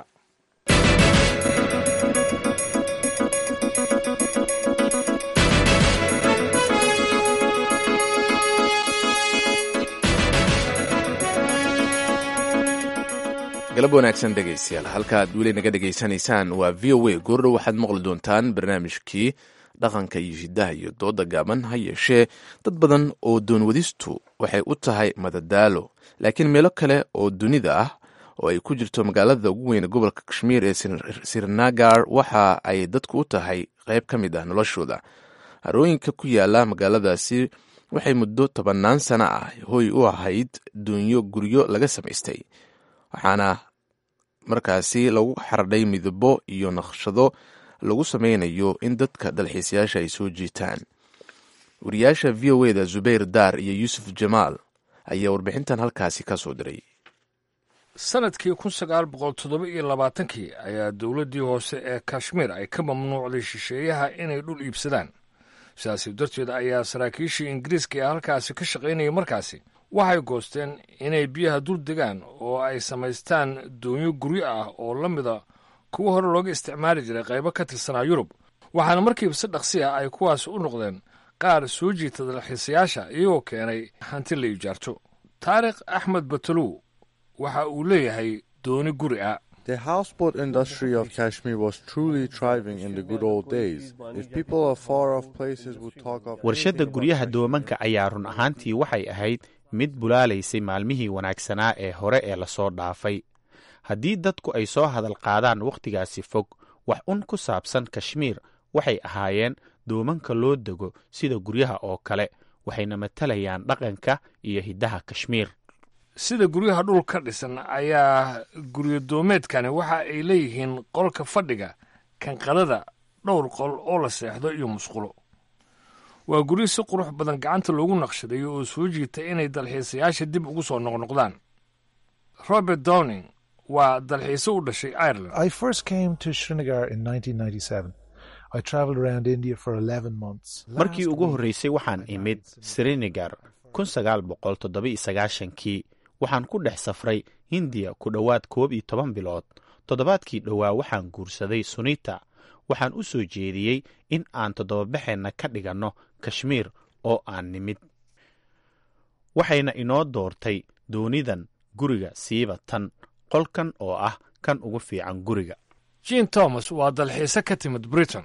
galab wanaagsan dhegaystayaal halkaaad weli naga dhegaysanaysaan waa v o a goordhow waxaad maqli doontaan barnaamijkii dhaqanka iyo hiddaha iyo dooda gaaban ha yeeshee dad badan oo doonwadistu waxay u tahay madadaalo laakiin meelo kale oo dunida ah oo ay ku jirto magaalada ugu weyn gobolka kashmiir ee sirnagar waxa ay dadku u tahay qayb ka mid ah noloshooda harooyinka ku yaala magaaladaasi waxay muddo tobannaan sano ah hoy u ahayd duunyo guryo laga samaystay waxaana markaasi lagu xardhay midabo iyo naqshado lagu sameynayo in dadka dalxiisayaasha ay soo jiitaan wariyaasha v o eda zubayr daar iyo yuusuf jamaal ayaa warbixintan halkaasi ka soo diray sanadkii kun sagaal boqol toddoba iyo labaatankii ayaa dowladdii hoose ee kashmiir ay ka mamnuucday shisheeyaha inay dhul iibsadaan sidaasi darteed ayaa saraakiishii ingiriiska ee halkaasi ka shaqaynayay markaasi waxay goosteen inay biyaha dul degaan oo ay samaystaan doonyo guryo ah oo la mida kuwa hore looga isticmaali jiray qaybo ka tirsanaa yurub waxaana markiiba si dhaqsi ah ay kuwaasi u noqdeen qaar soo jiita dalxiisayaasha iyagoo keenay hanti la ijaarto taarikh axmed batalow waxa uu leeyahay dooni guri ah The houseboat industry of Kashmir was truly thriving in the good old days. If people of far off places would talk of warshadda guryaha doomanka ayaa run ahaantii waxay ahayd mid bulaalaysay maalmihii wanaagsanaa ee hore ee lasoo dhaafay haddii dadku ay soo hadal qaadaan wakhtigaasi fog wax un ku saabsan kashmiir waxay ahaayeen doomanka loo dego sida guryaha oo kale waxayna matalayaan dhaqanka iyo hiddaha kashmiir sida guryaha dhul ka dhisan ayaa guryo doomeedkani waxa ay leeyihiin qolka fadhiga kanqadada dhowr qol oo la seexdo iyo musqulo waa guryo si qurux badan gacanta loogu naqshadayo oo soo jiita inay dalxiisayaasha dib ugu soo noqnoqdaan robert downing waa dalxiise u dhashay ireland I first came to Srinagar in 1997. I traveled around India for 11 months. markii ugu horreysay waxaan imid srinagar kun sagaal boqol toddoba iyo sagaashankii waxaan ku dhex safray hindiya ku dhowaad koob iyo toban bilood toddobaadkii dhowaa waxaan guursaday sunita waxaan u soo jeediyey in aan toddobabaxeenna ka dhiganno kashmiir oo aan nimid waxayna inoo doortay doonidan guriga siiba tan qolkan oo ah kan ugu fiican guriga jean thomas waa dalxiise ka timid britain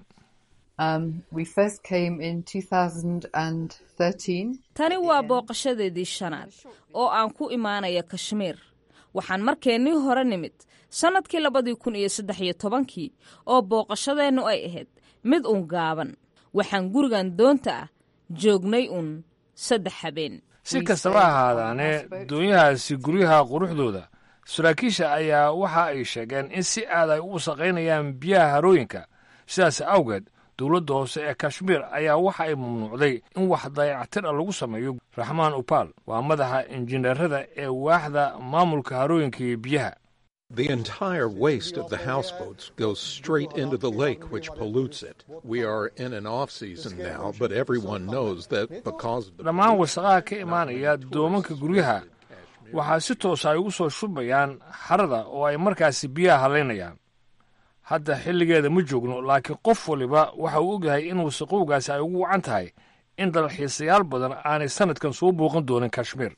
tani waa booqashadeedii shanaad oo aan ku imaanaya kashmiir waxaan markeennii hore nimid sannadkii labadii kun iyo saddex iyo tobankii oo booqashadeennu ay ahayd mid uun gaaban waxaan gurigan doonta ah joognay uun saddex habeen si kastaba ahaadaane doonyahaasi guryaha quruxdooda saraakiisha ayaa waxa ay sheegeen in si aad ay u wasaqaynayaan biyaha harooyinka sidaas awgeed dowladda hoose ee kashmiir ayaa waxa ay mamnuucday in wax dayactir a lagu sameeyo raxmaan upal waa madaxa injineerada ee waaxda maamulka harooyinka iyo biyaha The entire waste of the houseboats goes straight into the lake, which pollutes it. We are in an off season now, but everyone knows that because of the dhammaan wasaqaha ka imaanaya doomanka guryaha waxaa si toosa ay ugu soo shubayaan xarada oo ay markaasi biyaha halaynayaan hadda xilligeeda ma joogno laakiin qof waliba waxa uu ogyahay in wasaqowgaasi ay ugu wacan tahay in dalxiisayaal badan aanay sannadkan soo booqan doonin kashmiir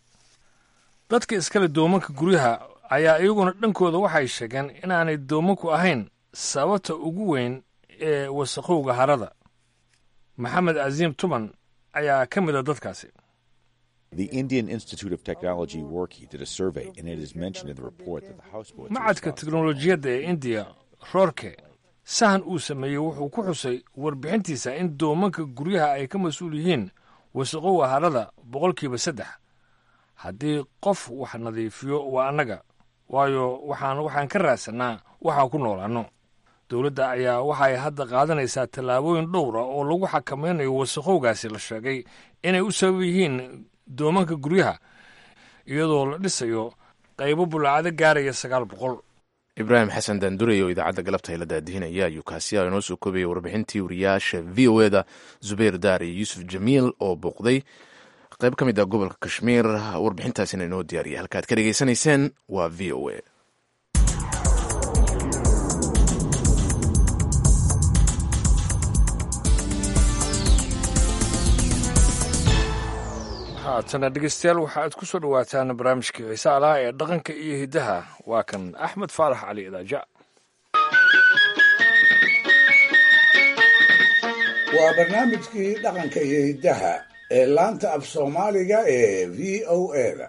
dadka iskale doomanka guryaha ayaa iyaguna dhankooda waxay sheegeen inaanay doomanku ahayn sababta ugu weyn ee wasaqowga harada maxamed casiim tuman ayaa ka mid a dadkaasi The Indian Institute of Technology Roorkee did a survey, and it is mentioned in the report that the houseboats. are macadka teknolojiyadda ee indiya roorke sahan uu sameeyey wuxuu ku xusay warbixintiisa in doomanka guryaha ay ka mas-uul yihiin wasaqowga harada boqolkiiba saddex haddii qof wax nadiifiyo waa annaga waayo waxaan waxaan ka raadsanaa waxaan ku noolaanno dowladda ayaa waxay hadda qaadanaysaa tallaabooyin dhowra oo lagu xakamaynayo wasaqowgaasi la sheegay inay u sabab yihiin doomanka guryaha iyadoo la dhisayo qaybo bulaacado gaaraya sagaal boqol ibraahim xasan daandurey oo idaacadda galabta ay la daadihinaya ayuu kaasiya inoo soo koobaya warbixintii wariyaasha v o eda zubayr daar iyo yuusuf jamiil oo booqday qayb ka mid ah gobolka kashmiir warbixintaasina inoo diyaariyay halkaad ka dhegaysanayseen waa v o a haatana dhegeystayaal waxa aad ku soo dhowaataan barnaamijkii xiise alaha ee dhaqanka iyo hiddaha waa kan axmed faarax cali idaaja waa barnaamijkii dhaqanka iyo hiddaha ee laanta af soomaaliga ee v o eda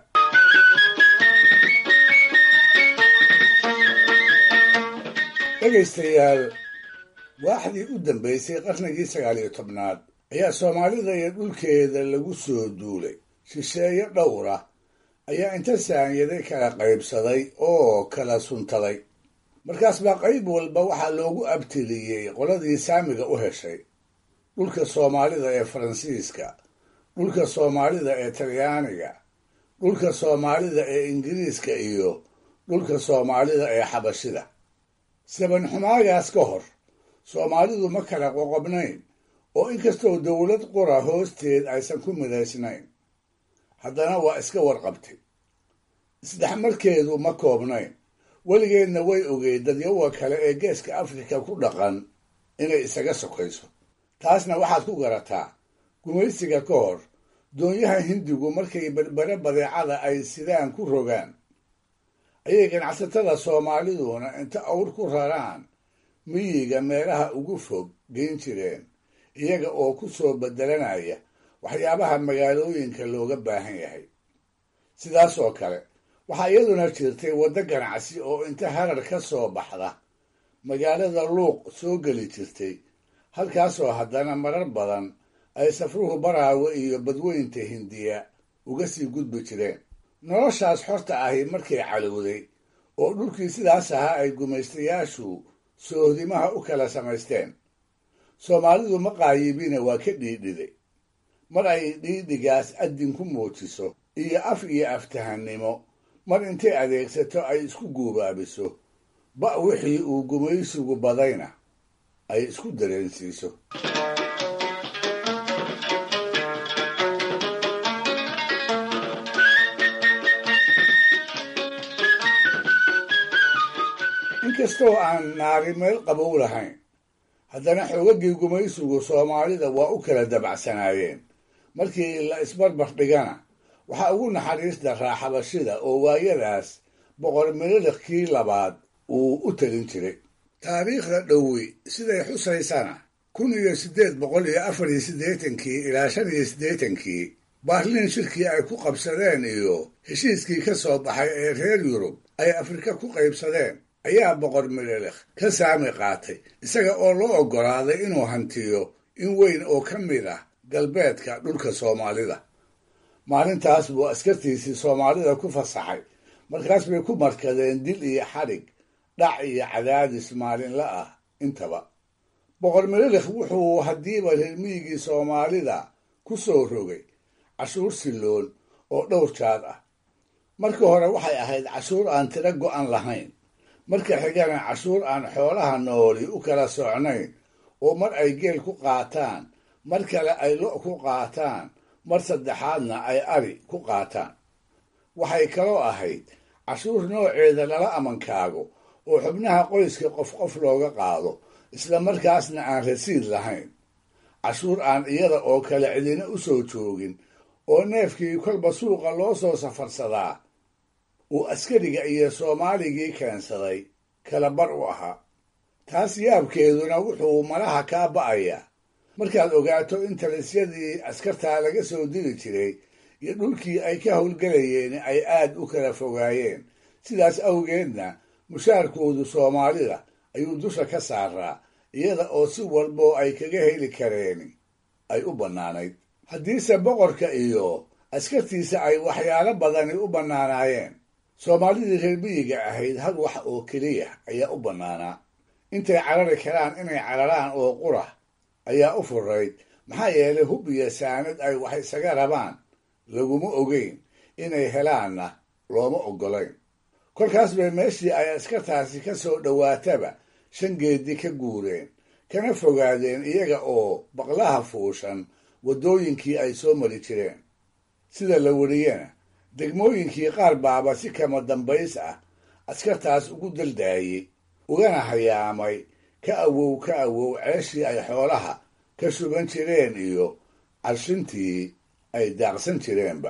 dhegaystayaal waaxdii u dambaysay qarnigii sagaal iyo tobnaad ayaa soomaalida iyo dhulkeeda lagu soo duulay shisheeye dhowra ayaa inta saanyaday kala qaybsaday oo kala suntaday markaas baa qayb walba waxaa loogu abtiliyey qoladii saamiga u heshay dhulka soomaalida ee faransiiska dhulka soomaalida ee talyaaniga dhulka soomaalida ee ingiriiska iyo dhulka soomaalida ee xabashida sabanxumaagaas ka hor soomaalidu ma kala qoqobnayn oo inkastoo dowlad qura hoosteed aysan ku midaysnayn haddana waa iska warqabtay isdhexmarkeedu ma koobnayn weligeedna way ogeyd dadyawa kale ee geeska afrika ku dhaqan inay isaga sokayso taasna waxaad ku garataa gumaysiga ka hor doonyaha hindigu markay berbere badeecada ay sidaan ku rogaan ayay ganacsatada soomaaliduna inta awr ku raraan miyiga meelaha ugu fog geyn jireen iyaga oo ku soo bedelanaya waxyaabaha magaalooyinka looga baahan yahay sidaas oo kale waxaa iyaduna jirtay waddo ganacsi oo inta harar ka soo baxda magaalada luuq soo geli jirtay halkaasoo haddana marar badan ay safruhu baraawe iyo badweynta hindiya uga sii gudbi jireen noloshaas xorta ahi markay calowday oo dhulkii sidaas ahaa ay gumaystayaashu soohdimaha u kala samaysteen soomaalidu ma qaayibina waa ka dhiidhiday mar ay dhiidhigaas addin ku muujiso iyo af iyo aftahannimo mar intay adeegsato ay isku guubaabiso ba' wixii uu gumaysigu badayna ay isku dareensiiso inkastoo aan naari meel qabow lahayn haddana xoogagii gumaysigu soomaalida waa u kala dabacsanaayeen markii la isbarbar dhigana waxaa ugu naxariis daraa xabashida oo waayadaas boqor mililikii labaad uu u talin jiray taariikhda dhowi siday xusaysana kun iyo siddeed boqol iyo afar iyo siddeetankii ilaa shan iyo siddeetankii baarliin shirkii ay ku qabsadeen iyo heshiiskii ka soo baxay ee reer yurub ay afrika ku qaybsadeen ayaa boqor mililekh ka saami qaatay isaga oo loo oggolaaday inuu hantiyo in weyn oo ka mid ah galbeedka dhulka soomaalida maalintaas buu askartiisii soomaalida ku fasaxay markaas bay ku markadeen dil iyo xadhig dhac iyo cadaadis maalinla ah intaba boqor mililekh wuxuu haddiiba reermiyigii soomaalida ku soo rogay cashuur silloon oo dhowr jaad ah marka hore waxay ahayd cashuur aan tiro go'an lahayn marka xigana cashuur aan xoolaha nooli u kala socnayn oo mar ay geel ku qaataan mar kale ay lo' ku qaataan mar saddexaadna ay ari ku qaataan waxay kaloo ahayd cashuur nooceeda lala amankaago oo xubnaha qoyska qof qof looga qaado isla markaasna aan rasiid lahayn cashuur aan iyada oo kale cidina u soo joogin oo neefkii kolba suuqa loo soo safarsadaa uu askariga iyo soomaaligii keensaday kala bar u ahaa taas yaabkeeduna wuxuu malaha kaa ba'aya markaad ogaato in talisyadii askartaa laga soo diri jiray iyo dhulkii ay ka howlgelayeen ay aad u kala fogaayeen sidaas awgeedna mushaarkoodu soomaalida ayuu dusha ka saaraa iyada oo si walboo ay kaga heli kareen ay u bannaanayd haddiise boqorka iyo askartiisa ay waxyaalo badani u bannaanaayeen soomaalidii reer miyiga ahayd hal wax oo keliya ayaa u bannaanaa intay carari karaan inay cararaan oo qura ayaa u furayd maxaa yeelay hub iyo saanad ay wax isaga rabaan laguma ogeyn inay helaanna looma oggolayn kolkaas bay meeshii ay askartaasi ka soo dhowaataba shan geedi ka guureen kana fogaadeen iyaga oo baqlaha fuushan waddooyinkii ay soo mari jireen sida la weriyena degmooyinkii qaar baaba si kama dambays ah askartaas ugu daldaayey ugana hayaamay ka awow ka awow ceeshii ay xoolaha ka shuban jireen iyo carshintii ay daaqsan jireenba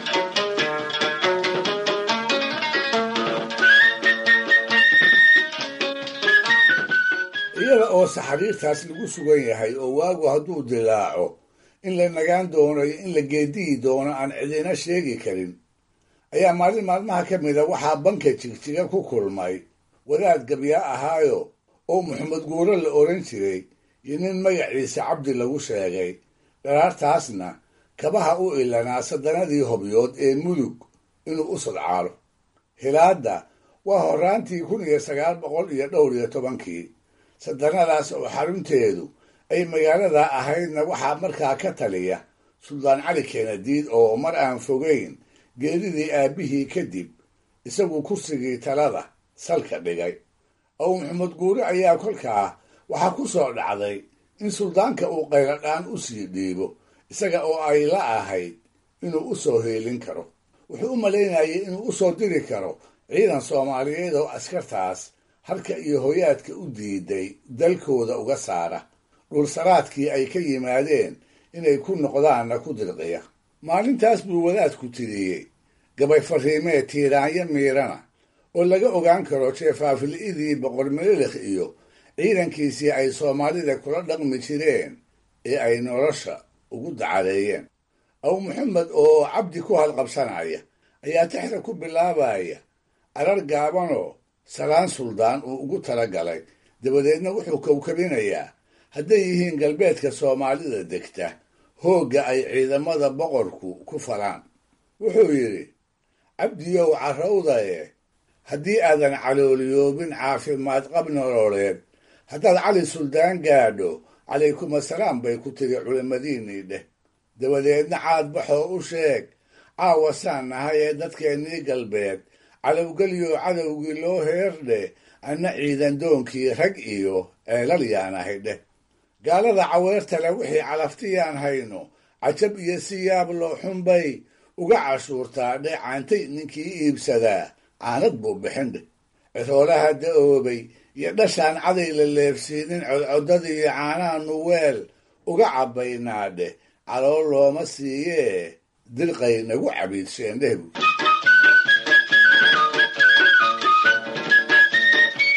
iyada oo saxariirtaas lagu sugan yahay oo waagu hadduu dilaaco in la nagaan doono iyo in la geediyi doono aan cidina sheegi karin ayaa maalin maalmaha ka mida waxaa banka jigjiga ku kulmay wadaad gabyaa ahaayo oo maxamed guuro la odhan jiray iyo nin magaciisa cabdi lagu sheegay dharaartaasna kabaha u ilanaa saddanadii hobyood ee mudug inuu u sadcaalo hilaadda waa horraantii kun iyo sagaal boqol iyo dhowr iyo tobankii sadanadaas oo xarunteedu ay magaalada ahaydna waxaa markaa ka taliya suldaan cali keenadiid oo mar aan fogeyn geeridii aabbihii kadib isagu kursigii talada salka dhigay ow maxamed guure ayaa kolkaa waxaa ku soo dhacday in suldaanka uu qayladhaan u sii dhiibo isaga oo ay la ahayd inuu u soo heelin karo wuxuu u malaynayay inuu u soo diri karo ciidan soomaaliyeed oo askartaas halka iyo hoyaadka u diiday dalkooda uga saara dhulsaraadkii ay ka yimaadeen inay ku noqdaanna ku dirqiya maalintaas buu wadaadku tiriyey gabay fariimee tiiraanyo miirana oo laga ogaan karo jeefaafili'idii boqor mililekh iyo ciidankiisii ay soomaalida kula dhaqmi jireen ee ay nolosha ugu dacadeeyeen aw maxamed oo cabdi ku halqabsanaya ayaa tixda ku bilaabaya arar gaabanoo salaan suldaan uu ugu tala galay dabadeedna wuxuu kowkabinayaa hadday yihiin galbeedka soomaalida degta hoogga ay ciidamada boqorku ku falaan wuxuu yidhi cabdiyow carrawdaye haddii aadan calooliyoobin caafimaad qab nololeed haddaad cali suldaan gaadho calaykum assalaam bay ku tiri culimmadiinnii dheh dabadeedna caadbaxoo u sheeg caawa saan nahay ee dadkeennii galbeed calowgelyo cadowgii loo heerdheh anna ciidan doonkii rag iyo ceelal yaan ahay dheh gaalada caweertale wixii calaftiyaan hayno cajab iyo si yaab loo xunbay uga cashuurtaa dheh caantay ninkii iibsadaa caanad buu bixin dheh ciroolaha da'oobay iyo dhashaan caday la leefsiinin codcodadii caanaanu weel uga cabbaynaa dheh calool looma siiyee dirqay nagu cabiidsheen dheh bu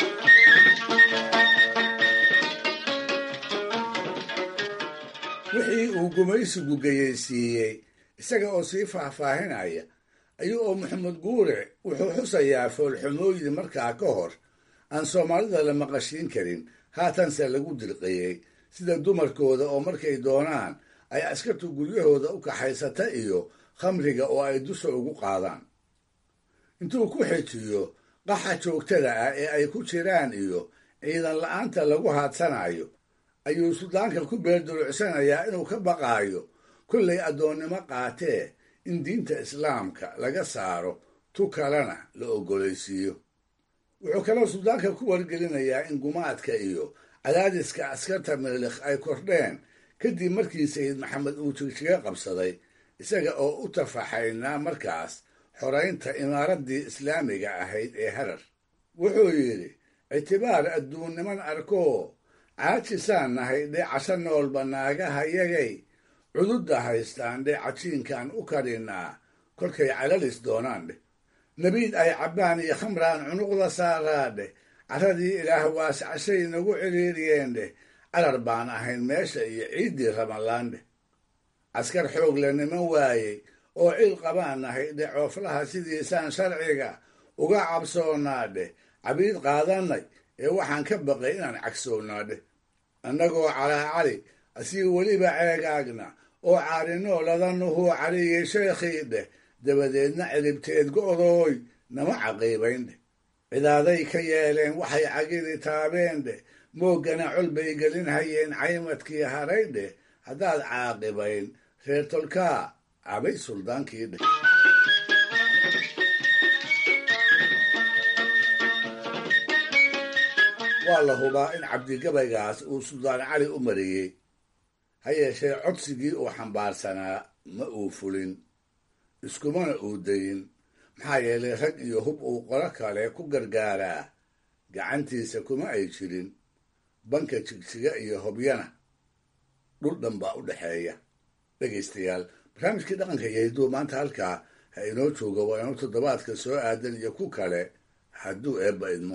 wixii uu gumaysigu geyeysiiyey isaga oo sii faahfaahinaya ayuu oo maxamed guure wuxuu xusayaa foolxumooyin markaa ka hor aan soomaalida la maqashiin karin haatanse lagu dirqiyey sida dumarkooda oo markay doonaan ay askartu guryahooda u kaxaysata iyo khamriga oo ay dusha ugu qaadaan intuu ku xejiyo qaxa joogtada ah ee ay ku jiraan iyo ciidan la'aanta lagu haadsanayo ayuu suldaanka ku beerdurucsanayaa inuu ka baqaayo kollay addoonnimo qaatee in diinta islaamka laga saaro tu kalena la oggolaysiiyo wuxuu kaloo suldaanka ku wargelinayaa in gumaadka iyo cadaadiska askarta milikh ay kordheen kadib markii sayid maxamed uu jigjiga qabsaday isaga oo u tafaxaynaa markaas xoraynta imaaraddii islaamiga ahayd ee harar wuxuu yidhi ictibaar adduunniman arkoo caajisaan nahay dhee casho noolba naagahayagay cududda haystaan dhee cajiinkaan u karinnaa kolkay calalis doonaan dheh nabiid ay cabbaan iyo khamraan cunuqda saaraa dheh carradii ilaah waascashay nagu ciriiriyeen dheh carar baan ahayn meesha iyo ciiddii ramadlaan dheh caskar xoog la niman waayey oo cil qabaan nahay dheh cooflaha sidiisaan sharciga uga cabsoonnaa dheh cabiid qaadannay ee waxaan ka baqay inaan cagsoonnaa dheh annagoo calaacali asii weliba ceegaagna oo caarinoo ladanuhuu cariyey sheekhii dheh dabadeedna ciribteed go'dooy nama caqiibayn dheh cidaaday ka yeeleen waxay cagidi taabeen dheh mooggana col bay gelin hayeen caymadkii haray dheh haddaad caaqibayn reer tolkaa cabay suldaankii dheh waa la hubaa in cabdigabaygaas uu suldaan cali u mariyey ha yeeshee codsigii uu xambaarsanaa ma uu fulin iskumana uu dayin maxaa yeelay rag iyo hub uu qolo kale ku gargaaraa gacantiisa kuma ay jirin banka jigjiga iyo hobyana dhul dhan baa u dhexeeya dhegaystayaal barnaamijkii dhaqanka iyo hidduu maanta halkaa ha inoo jooga waa inuu toddobaadka soo aadan iyo ku kale hadduu eebba idmo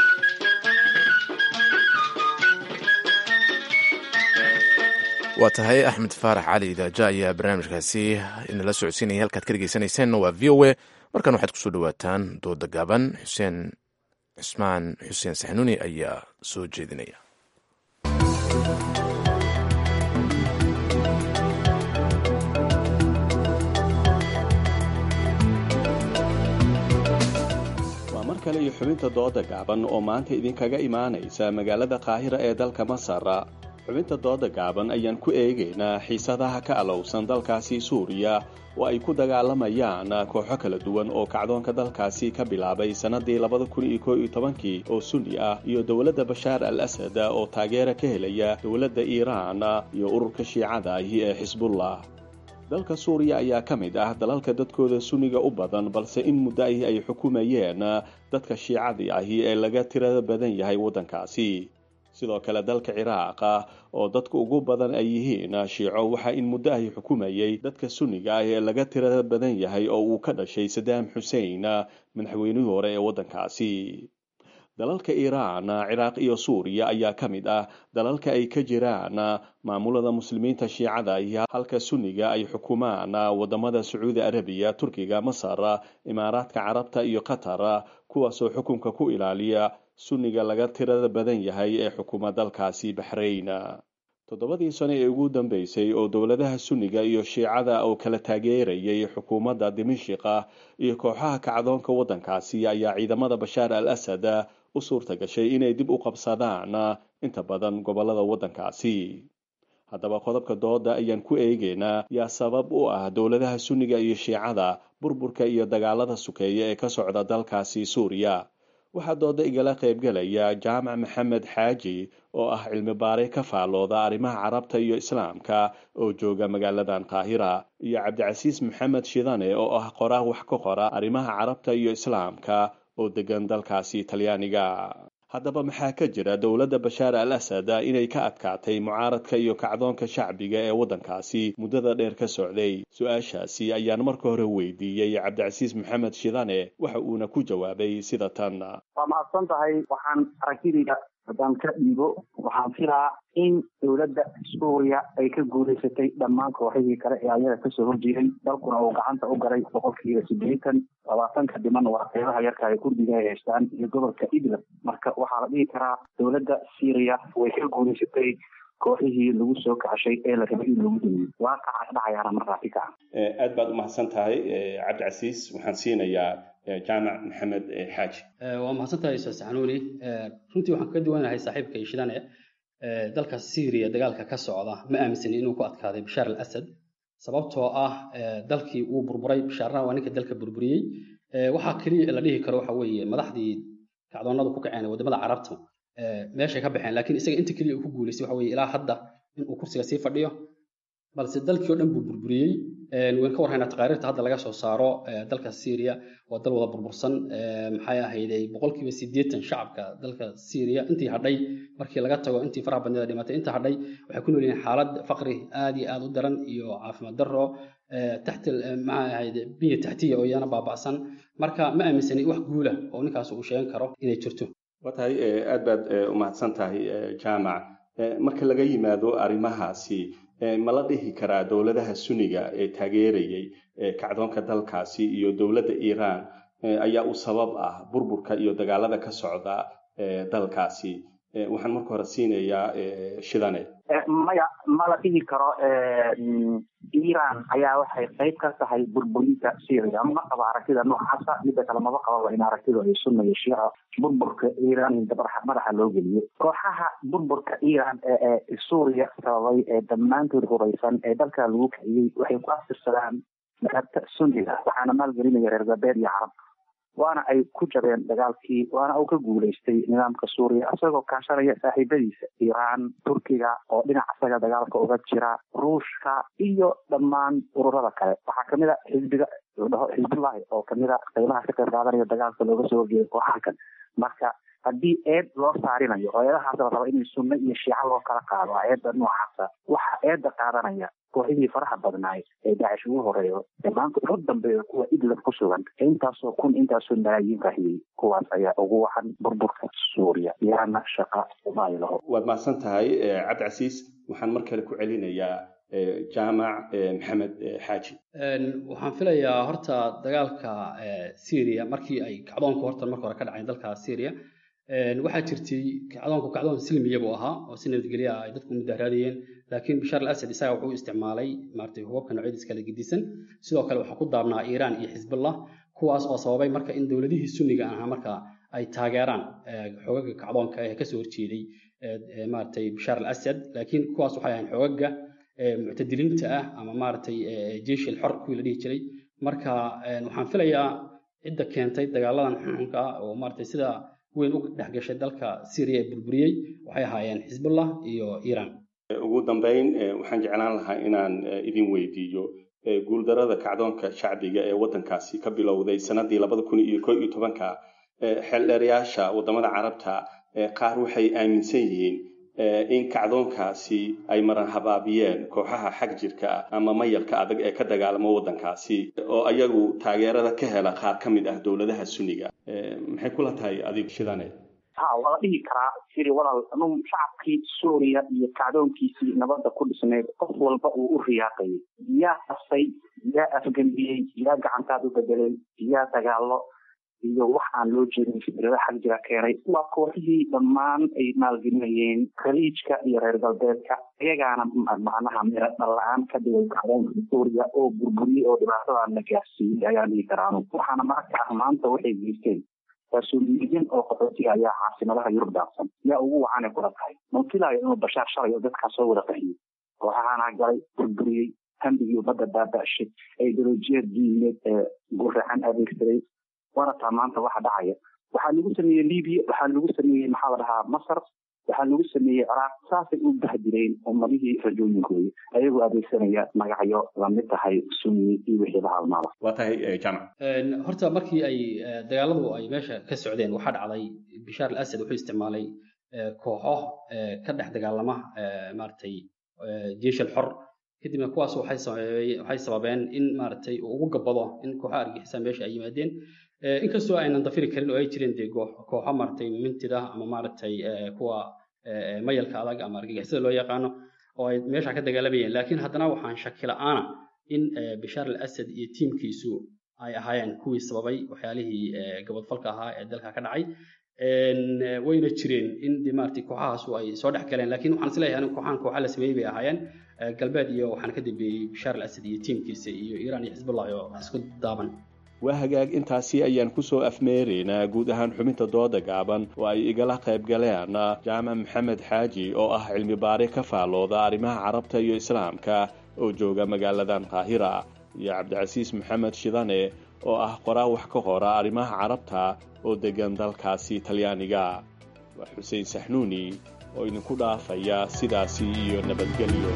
waa tahay axmed faarax cali idaaja ayaa barnaamijkaasi inala socodsiinaya halkaad ka dhegeysaneyseenna waa v o a markan waxaad kusoo dhawaataan dooda gaaban xuseen cusmaan xuseen saxnuuni ayaa soo jeedinaya waa mar kale iyo xubinta dooda gaaban oo maanta idinkaga imaanaysa magaalada qaahira ee dalka masar xubinta dooda gaaban ayaan ku eegaynaa xiisadaha ka alowsan dalkaasi suuriya oo ay ku dagaalamayaan kooxo kala duwan oo kacdoonka dalkaasi ka bilaabay sannadii labada kun iyo koo iyo tobankii oo sunni ah iyo dowladda bashaar al asad oo taageera ka helaya dowladda iiraan iyo ururka shiicada ahi ee xisbullah dalka suuriya ayaa ka mid ah dalalka dadkooda sunniga u badan balse in muddo ahi ay xukumayeen dadka shiicadii ahi ee laga tirada badan yahay waddankaasi sidoo kale dalka ciraaq oo dadka ugu badan ay yihiin shiico waxaa in muddo ahi xukumayay dadka sunniga ah ee laga tirada badan yahay oo uu ka dhashay sadaam xusein madaxweynihii hore ee waddankaasi dalalka iiraan ciraaq iyo suuriya ayaa ka mid ah dalalka ay ka jiraan maamulada muslimiinta shiicada iyo halka sunniga ay xukumaan wadamada sacuudi arabiya turkiga masar imaaraadka carabta iyo qatar kuwaasoo xukunka ku ilaaliya sunniga laga tirada badan yahay ee xukuma dalkaasi baxrayn toddobadii sano ee ugu dambeysay oo dowladaha sunniga iyo shiicada oo kala taageerayay xukuumadda dimashiqa iyo kooxaha kacdoonka waddankaasi ayaa ciidamada bashaar al asad u suurta gashay inay dib u qabsadaan inta badan gobolada waddankaasi haddaba qodobka dooda ayaan ku eegaynaa yaa sabab u ah dowladaha sunniga iyo shiicada burburka iyo dagaalada sukeeya ee ka socda dalkaasi suuriya waxaa dooda igala qaybgalaya jaamac maxamed xaaji oo ah cilmi baare ka faallooda arrimaha carabta iyo islaamka oo jooga magaaladan qaahira iyo cabdicasiis maxamed shidane oo ah qoraa wax ka qora arrimaha carabta iyo islaamka oo degan dalkaasi talyaaniga haddaba maxaa ka jira dowladda bashaar al asad inay ka adkaatay mucaaradka iyo kacdoonka shacbiga ee waddankaasi muddada dheer ka socday su-aashaasi ayaan marka hore weydiiyey cabdicasiis maxamed shidane waxa uuna ku jawaabay sida tan waa mahadsan tahay waxaan aragtidayda haddaan ka dhiibo waxaan filaa in dowladda suuriya ay ka guulaysatay dhammaan kooxihii kale ee ayaga kasoo horjeeday dalkuna uu gacanta u galay boqolkiiba siddeetan labaatanka dhiman waa qeybaha yarka ay kurdiga ay haystaan iyo gobolka idlab marka waxaa la dhihi karaa dowladda syriya way ka guulaysatay kooxihii lagu soo kacshay ee la rabay in lagu dumiyo waaqaca dhacayaana markaasi ka ah aad baad u mahadsan tahay cabdicasiis waxaan siinayaa jaamac maxamed xaaji waa mahadsantahay ustaas xanuuni runtii waxaan kaga duwanahay saaxiibka ishidane dalka syriya dagaalka ka socda ma aaminsani inuu ku adkaaday bashaar al asad sababtoo ah dalkii wuu burburay bashaarna waa ninka dalka burburiyey waxaa keliya la dhihi karo waxa weeye madaxdii kacdoonada ku kaceen wadamada carabta meeshay ka baxeen laakiin isaga inta keliya uu ku guulaystay waxa weeye ilaa hadda inuu kursiga sii fadhiyo balse dalkii oo dhan buu burburiyey waan ka warhaynaa taqaariirta hadda laga soo saaro dalka syria waa dal wada burbursan maxay ahayday boqolkiiba siddeetan shacabka dalka syria intii hadhay markii laga tago intii faraha badneeda dhimatay inta hadhay waxay ku nool yihiin xaalad faqri aad iyo aad u daran iyo caafimaad darro taxti maxay ahayde biya taxtiya oo iyana baaba'san marka ma aaminsani wax guula oo ninkaas uu sheegan karo inay jirto waa tahay aad baad u mahadsan tahay jaamac marka laga yimaado arrimahaasi ma la dhihi karaa dowladaha suniga ee taageerayay kacdoonka dalkaasi iyo dowladda iiraan ayaa u sabab ah burburka iyo dagaalada ka socda dalkaasi waxaan marka hore siinayaa shidane maya ma la dhihi karo iiraan ayaa waxay qayb ka tahay burburinta syria ma qabo aragtida noocaasa midda kale maba qababa in aragtidu ay sunna iyo shiico burburka iiraan in madaxa loo geliyo kooxaha burburka iiraan ee suuriya sababay ee dhammaantood huraysan ee dalka lagu kiciyey waxay ku aftirsadaan madhabta sunniga waxaana maalgelinaya reer galbeed iyo carab waana ay ku jabeen dagaalkii waana uu ka guulaystay nidaamka suuriya isagoo kaashanaya saaxiibadiisa iiraan turkiga oo dhinac isaga dagaalka uga jira ruushka iyo dhammaan ururada kale waxaa kamid a xisbiga dhaho xisbullahi oo kamid a qaybaha ka qayb qaadanaya dagaalka looga soo horjeeday kooxaha kale marka haddii eed loo saarinayo oo eedahaas la raba in sunno iyo shiico loo kala qaado eedda noocaasa waxaa eedda qaadanaya kooxihii faraha badnaay ee daacish ugu horeeyo ee maanta ugu dambeeya kuwa idlab ku sugan intaasoo kun intaasoo malaayiin rahiyey kuwaas ayaa ugu wacan burburka suuriya yaana shaqa uma ay laho waad mahadsan tahay cabdicasiis waxaan mar kale ku celinayaa jaamac maxamed xaaji waxaan filayaa horta dagaalka syria markii ay kacdoonku horta marka hore ka dhaceen dalka syria waxaa jirtay kacdoonku kacdoon silmiya buu ahaa oo si nabadgelya ah ay dadku mudaharaadayeen laakiin bashaar al asad isaga wuxuu isticmaalay maaragtay hubabka noocyadiis kala gedisan sidoo kale waxaa ku daabnaa iiraan iyo xisbullah kuwaas oo sababay marka in dowladihii sunniga ahaa marka ay taageeraan xogaga kacdoonka ee kasoo horjeeday maaragtay bashaar al asad laakiin kuwaas waxay ahayn xogaga muctadiliinta ah ama maaragtay jeish il xor kuwii la dhihi jiray marka waxaan filayaa cidda keentay dagaaladan xunxunka ah oo maaragtay sida weyn u dhex gashay dalka syria ee burburiyey waxay ahaayeen xisbullah iyo iiraan ugu dambeyn waxaan jeclaan lahaa inaan idin weydiiyo guuldarada kacdoonka shacbiga ee waddankaasi ka bilowday sanadii labada kun iyo ko iyo tobanka xeeldheerayaasha waddamada carabta qaar waxay aaminsan yihiin in kacdoonkaasi ay maran habaabiyeen kooxaha xag jirka ama mayalka adag ee ka dagaalama waddankaasi oo ayagu taageerada ka hela qaar ka mid ah dowladaha sunniga maxay kula tahay adigu shidane ha waa la dhihi karaa siri walaal anuu shacabkii suuriya iyo kacdoonkiisii nabadda ku dhisnayd qof walba uu u riyaaqayay yaa qasay yaa afgembiyey yaa gacantaad u bedelay yaa dagaallo iyo wax aan loo jeedin fikrada xag jira keenay waa kooxihii dhammaan ay maalgelinayeen khaliijka iyo reer galbeedka iyagaana macnaha mira dhalla-aan ka dhigay kacdoonka suuriya oo burburiyey oo dhibaatadan la gaarsiiyey ayaan dhihi karaanu waxaana marka ah maanta waxay geysteen mas-uuliyiin oo qaxootiga ayaa caasimadaha yurub daafsan yaa ugu wacanay kula tahay manfilayo inuu bashaar shalay oo dadkaa soo wada qahiyey kooxahaana galay burburiyey hambigii ummadda baaba'shay ideolojiyad diineed ee guracan adeegsaday waana taa maanta waxa dhacaya waxaa lagu sameeyey libiya waxaa lagu sameeyey maxaa la dhahaa masar waxaa lagu sameeyey ciraaq saasay u bahdireen ummadihii rajooyinkooda ayagoo adeegsanaya magacyo lamid tahay sunni iyo wixii la halmaada waa tahay jamac horta markii ay dagaaladu ay meesha ka socdeen waxaa dhacday bishaar al asad wuxuu isticmaalay kooxo ka dhex dagaalama maaragtay jeish al xor kadibna kuwaas waxay sababeen in maaragtay uu ugu gabado in kooxaha argixisa meesha ay yimaadeen inkastoo aynan dafiri karin oo ay jireen dee kooxo maaragtay mintida ama maaragtay kuwa mayalka adag ama argagixisada loo yaqaano oo ay meesha ka dagaalamayeen laakiin haddana waxaan shaki la'aana in bishaar al asad iyo tiimkiisu ay ahaayeen kuwii sababay waxyaalihii gabadfalka ahaa ee dalka ka dhacay wayna jireen in de maaragtay kooxahaasu ay soo dhex galeen laakiin waxaan isleeyahay anigu kooxahan kooxa la sameeyey bay ahaayeen galbeed iyo waxaan ka dambeeyey bishaar al asad iyo tiimkiisa iyo iiraan iyo xisbullah oo isku daaban waa hagaag intaasi ayaan kusoo afmeeraynaa guud ahaan xubinta dooda gaaban oo ay igala qayb galeen jaamac maxamed xaaji oo ah cilmi baare ka faallooda arrimaha carabta iyo islaamka oo jooga magaaladan qaahira iyo cabdicasiis maxamed shidane oo ah qoraa wax ka qora arrimaha carabta oo deggan dalkaasi talyaaniga waa xuseen saxnuuni oo idinku dhaafaya sidaasi iyo nabadgelyo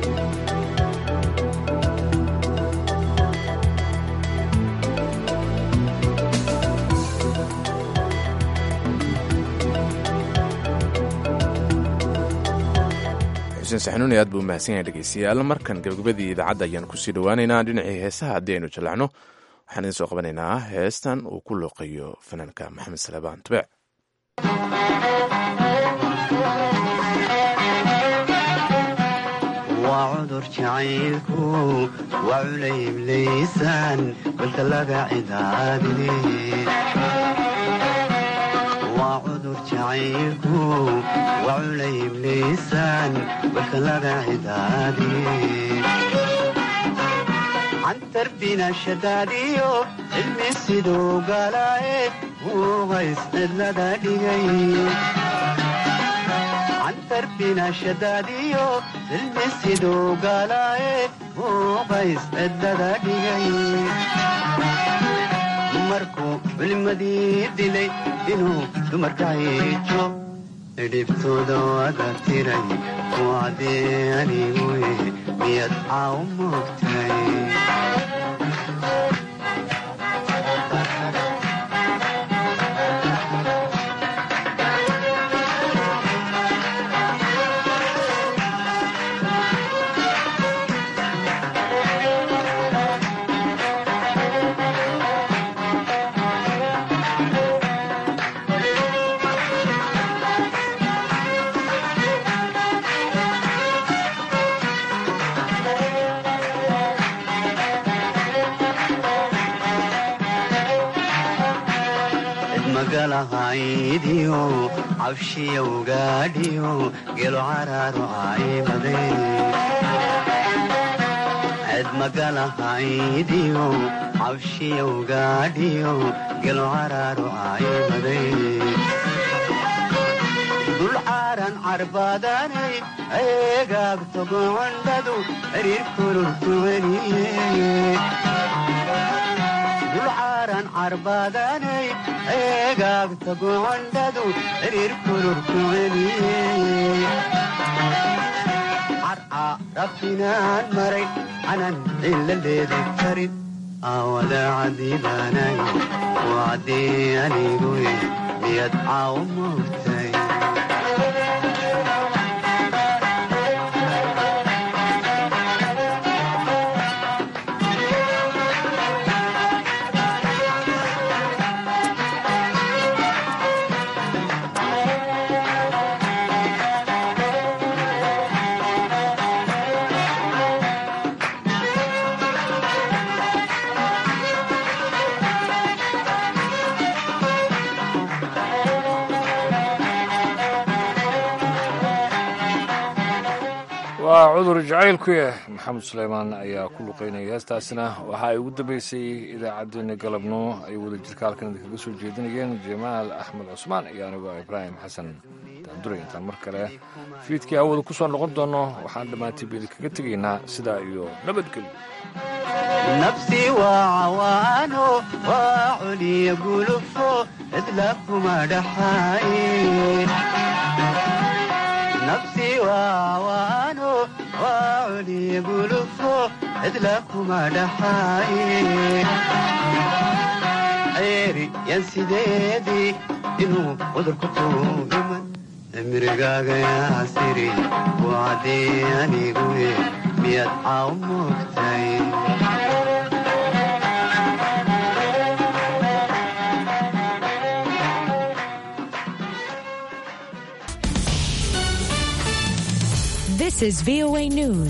xuseen saxnuuni aad buu umahadsan yahay dhegeystayaal markan gabagabadii idaacadda ayaan kusii dhowaaneynaa dhinacii heesaha haddii aynu jallacno waxaan idin soo qabanaynaa heestan uu ku looqeeyo fanaanka maxamed salebaan tubec waa cudur jacaylku waa culayb laysaan balka laga cidaabine waa cudur jacaylku waa culayb laysaan balka laga cidaabine cantarbina shadaadiyo cilmi siduu galaaye uuqays cidlada dhigay cantarbina shadaadiyo cilmi siduu galaaye uuqays cidlada dhigay markuu culimadii dilay inuu dumarka hiijo dhibtooda wada tiray kuwacdee aniguye miyad caaw moogtay galahaydiyo cabshiya ugaadhiyo gelo caraaro aymade edmagalahaydiyo cabshiya ugaadhiyo gelo caraaro aymade dul caaran carbaadanay eegaagto gocondhadu xiriir kululkuweniye dulcaaran carbaadanay eegaagta gocondhadu xiriir kululkuweniye carca rabfinaan maray canan cilla leedi karin aawada cadiibaanay wacdii aniguye miyad caaw moogtay waa cudur jacaylku yah maxamed suleymaan ayaa ku luqaynaya heestaasina waxa ay ugu dambeysay idaacaddeenna galabnimo ay wada jirka halkan idinkaga soo jeedinayeen jamaal axmed cusmaan iyo anigoo ibraahim xasan daanduray intaan mar kale fiidkii hawada ku soo noqon doono waxaan dhammaantiiba idinkaga tegaynaa sidaa iyo nabadgelyo nafsi waa cawaano waa culiya gulufo cidla kuma dhaxaaye nafsi waa cawaano waa culiya gulufo cidla kuma dhaxaaye ceeri yan sideedii inuu cudurku tuugiman cimrigaaga yaasiri wacdii aniguye miyad caaw moogtay This is VOA News.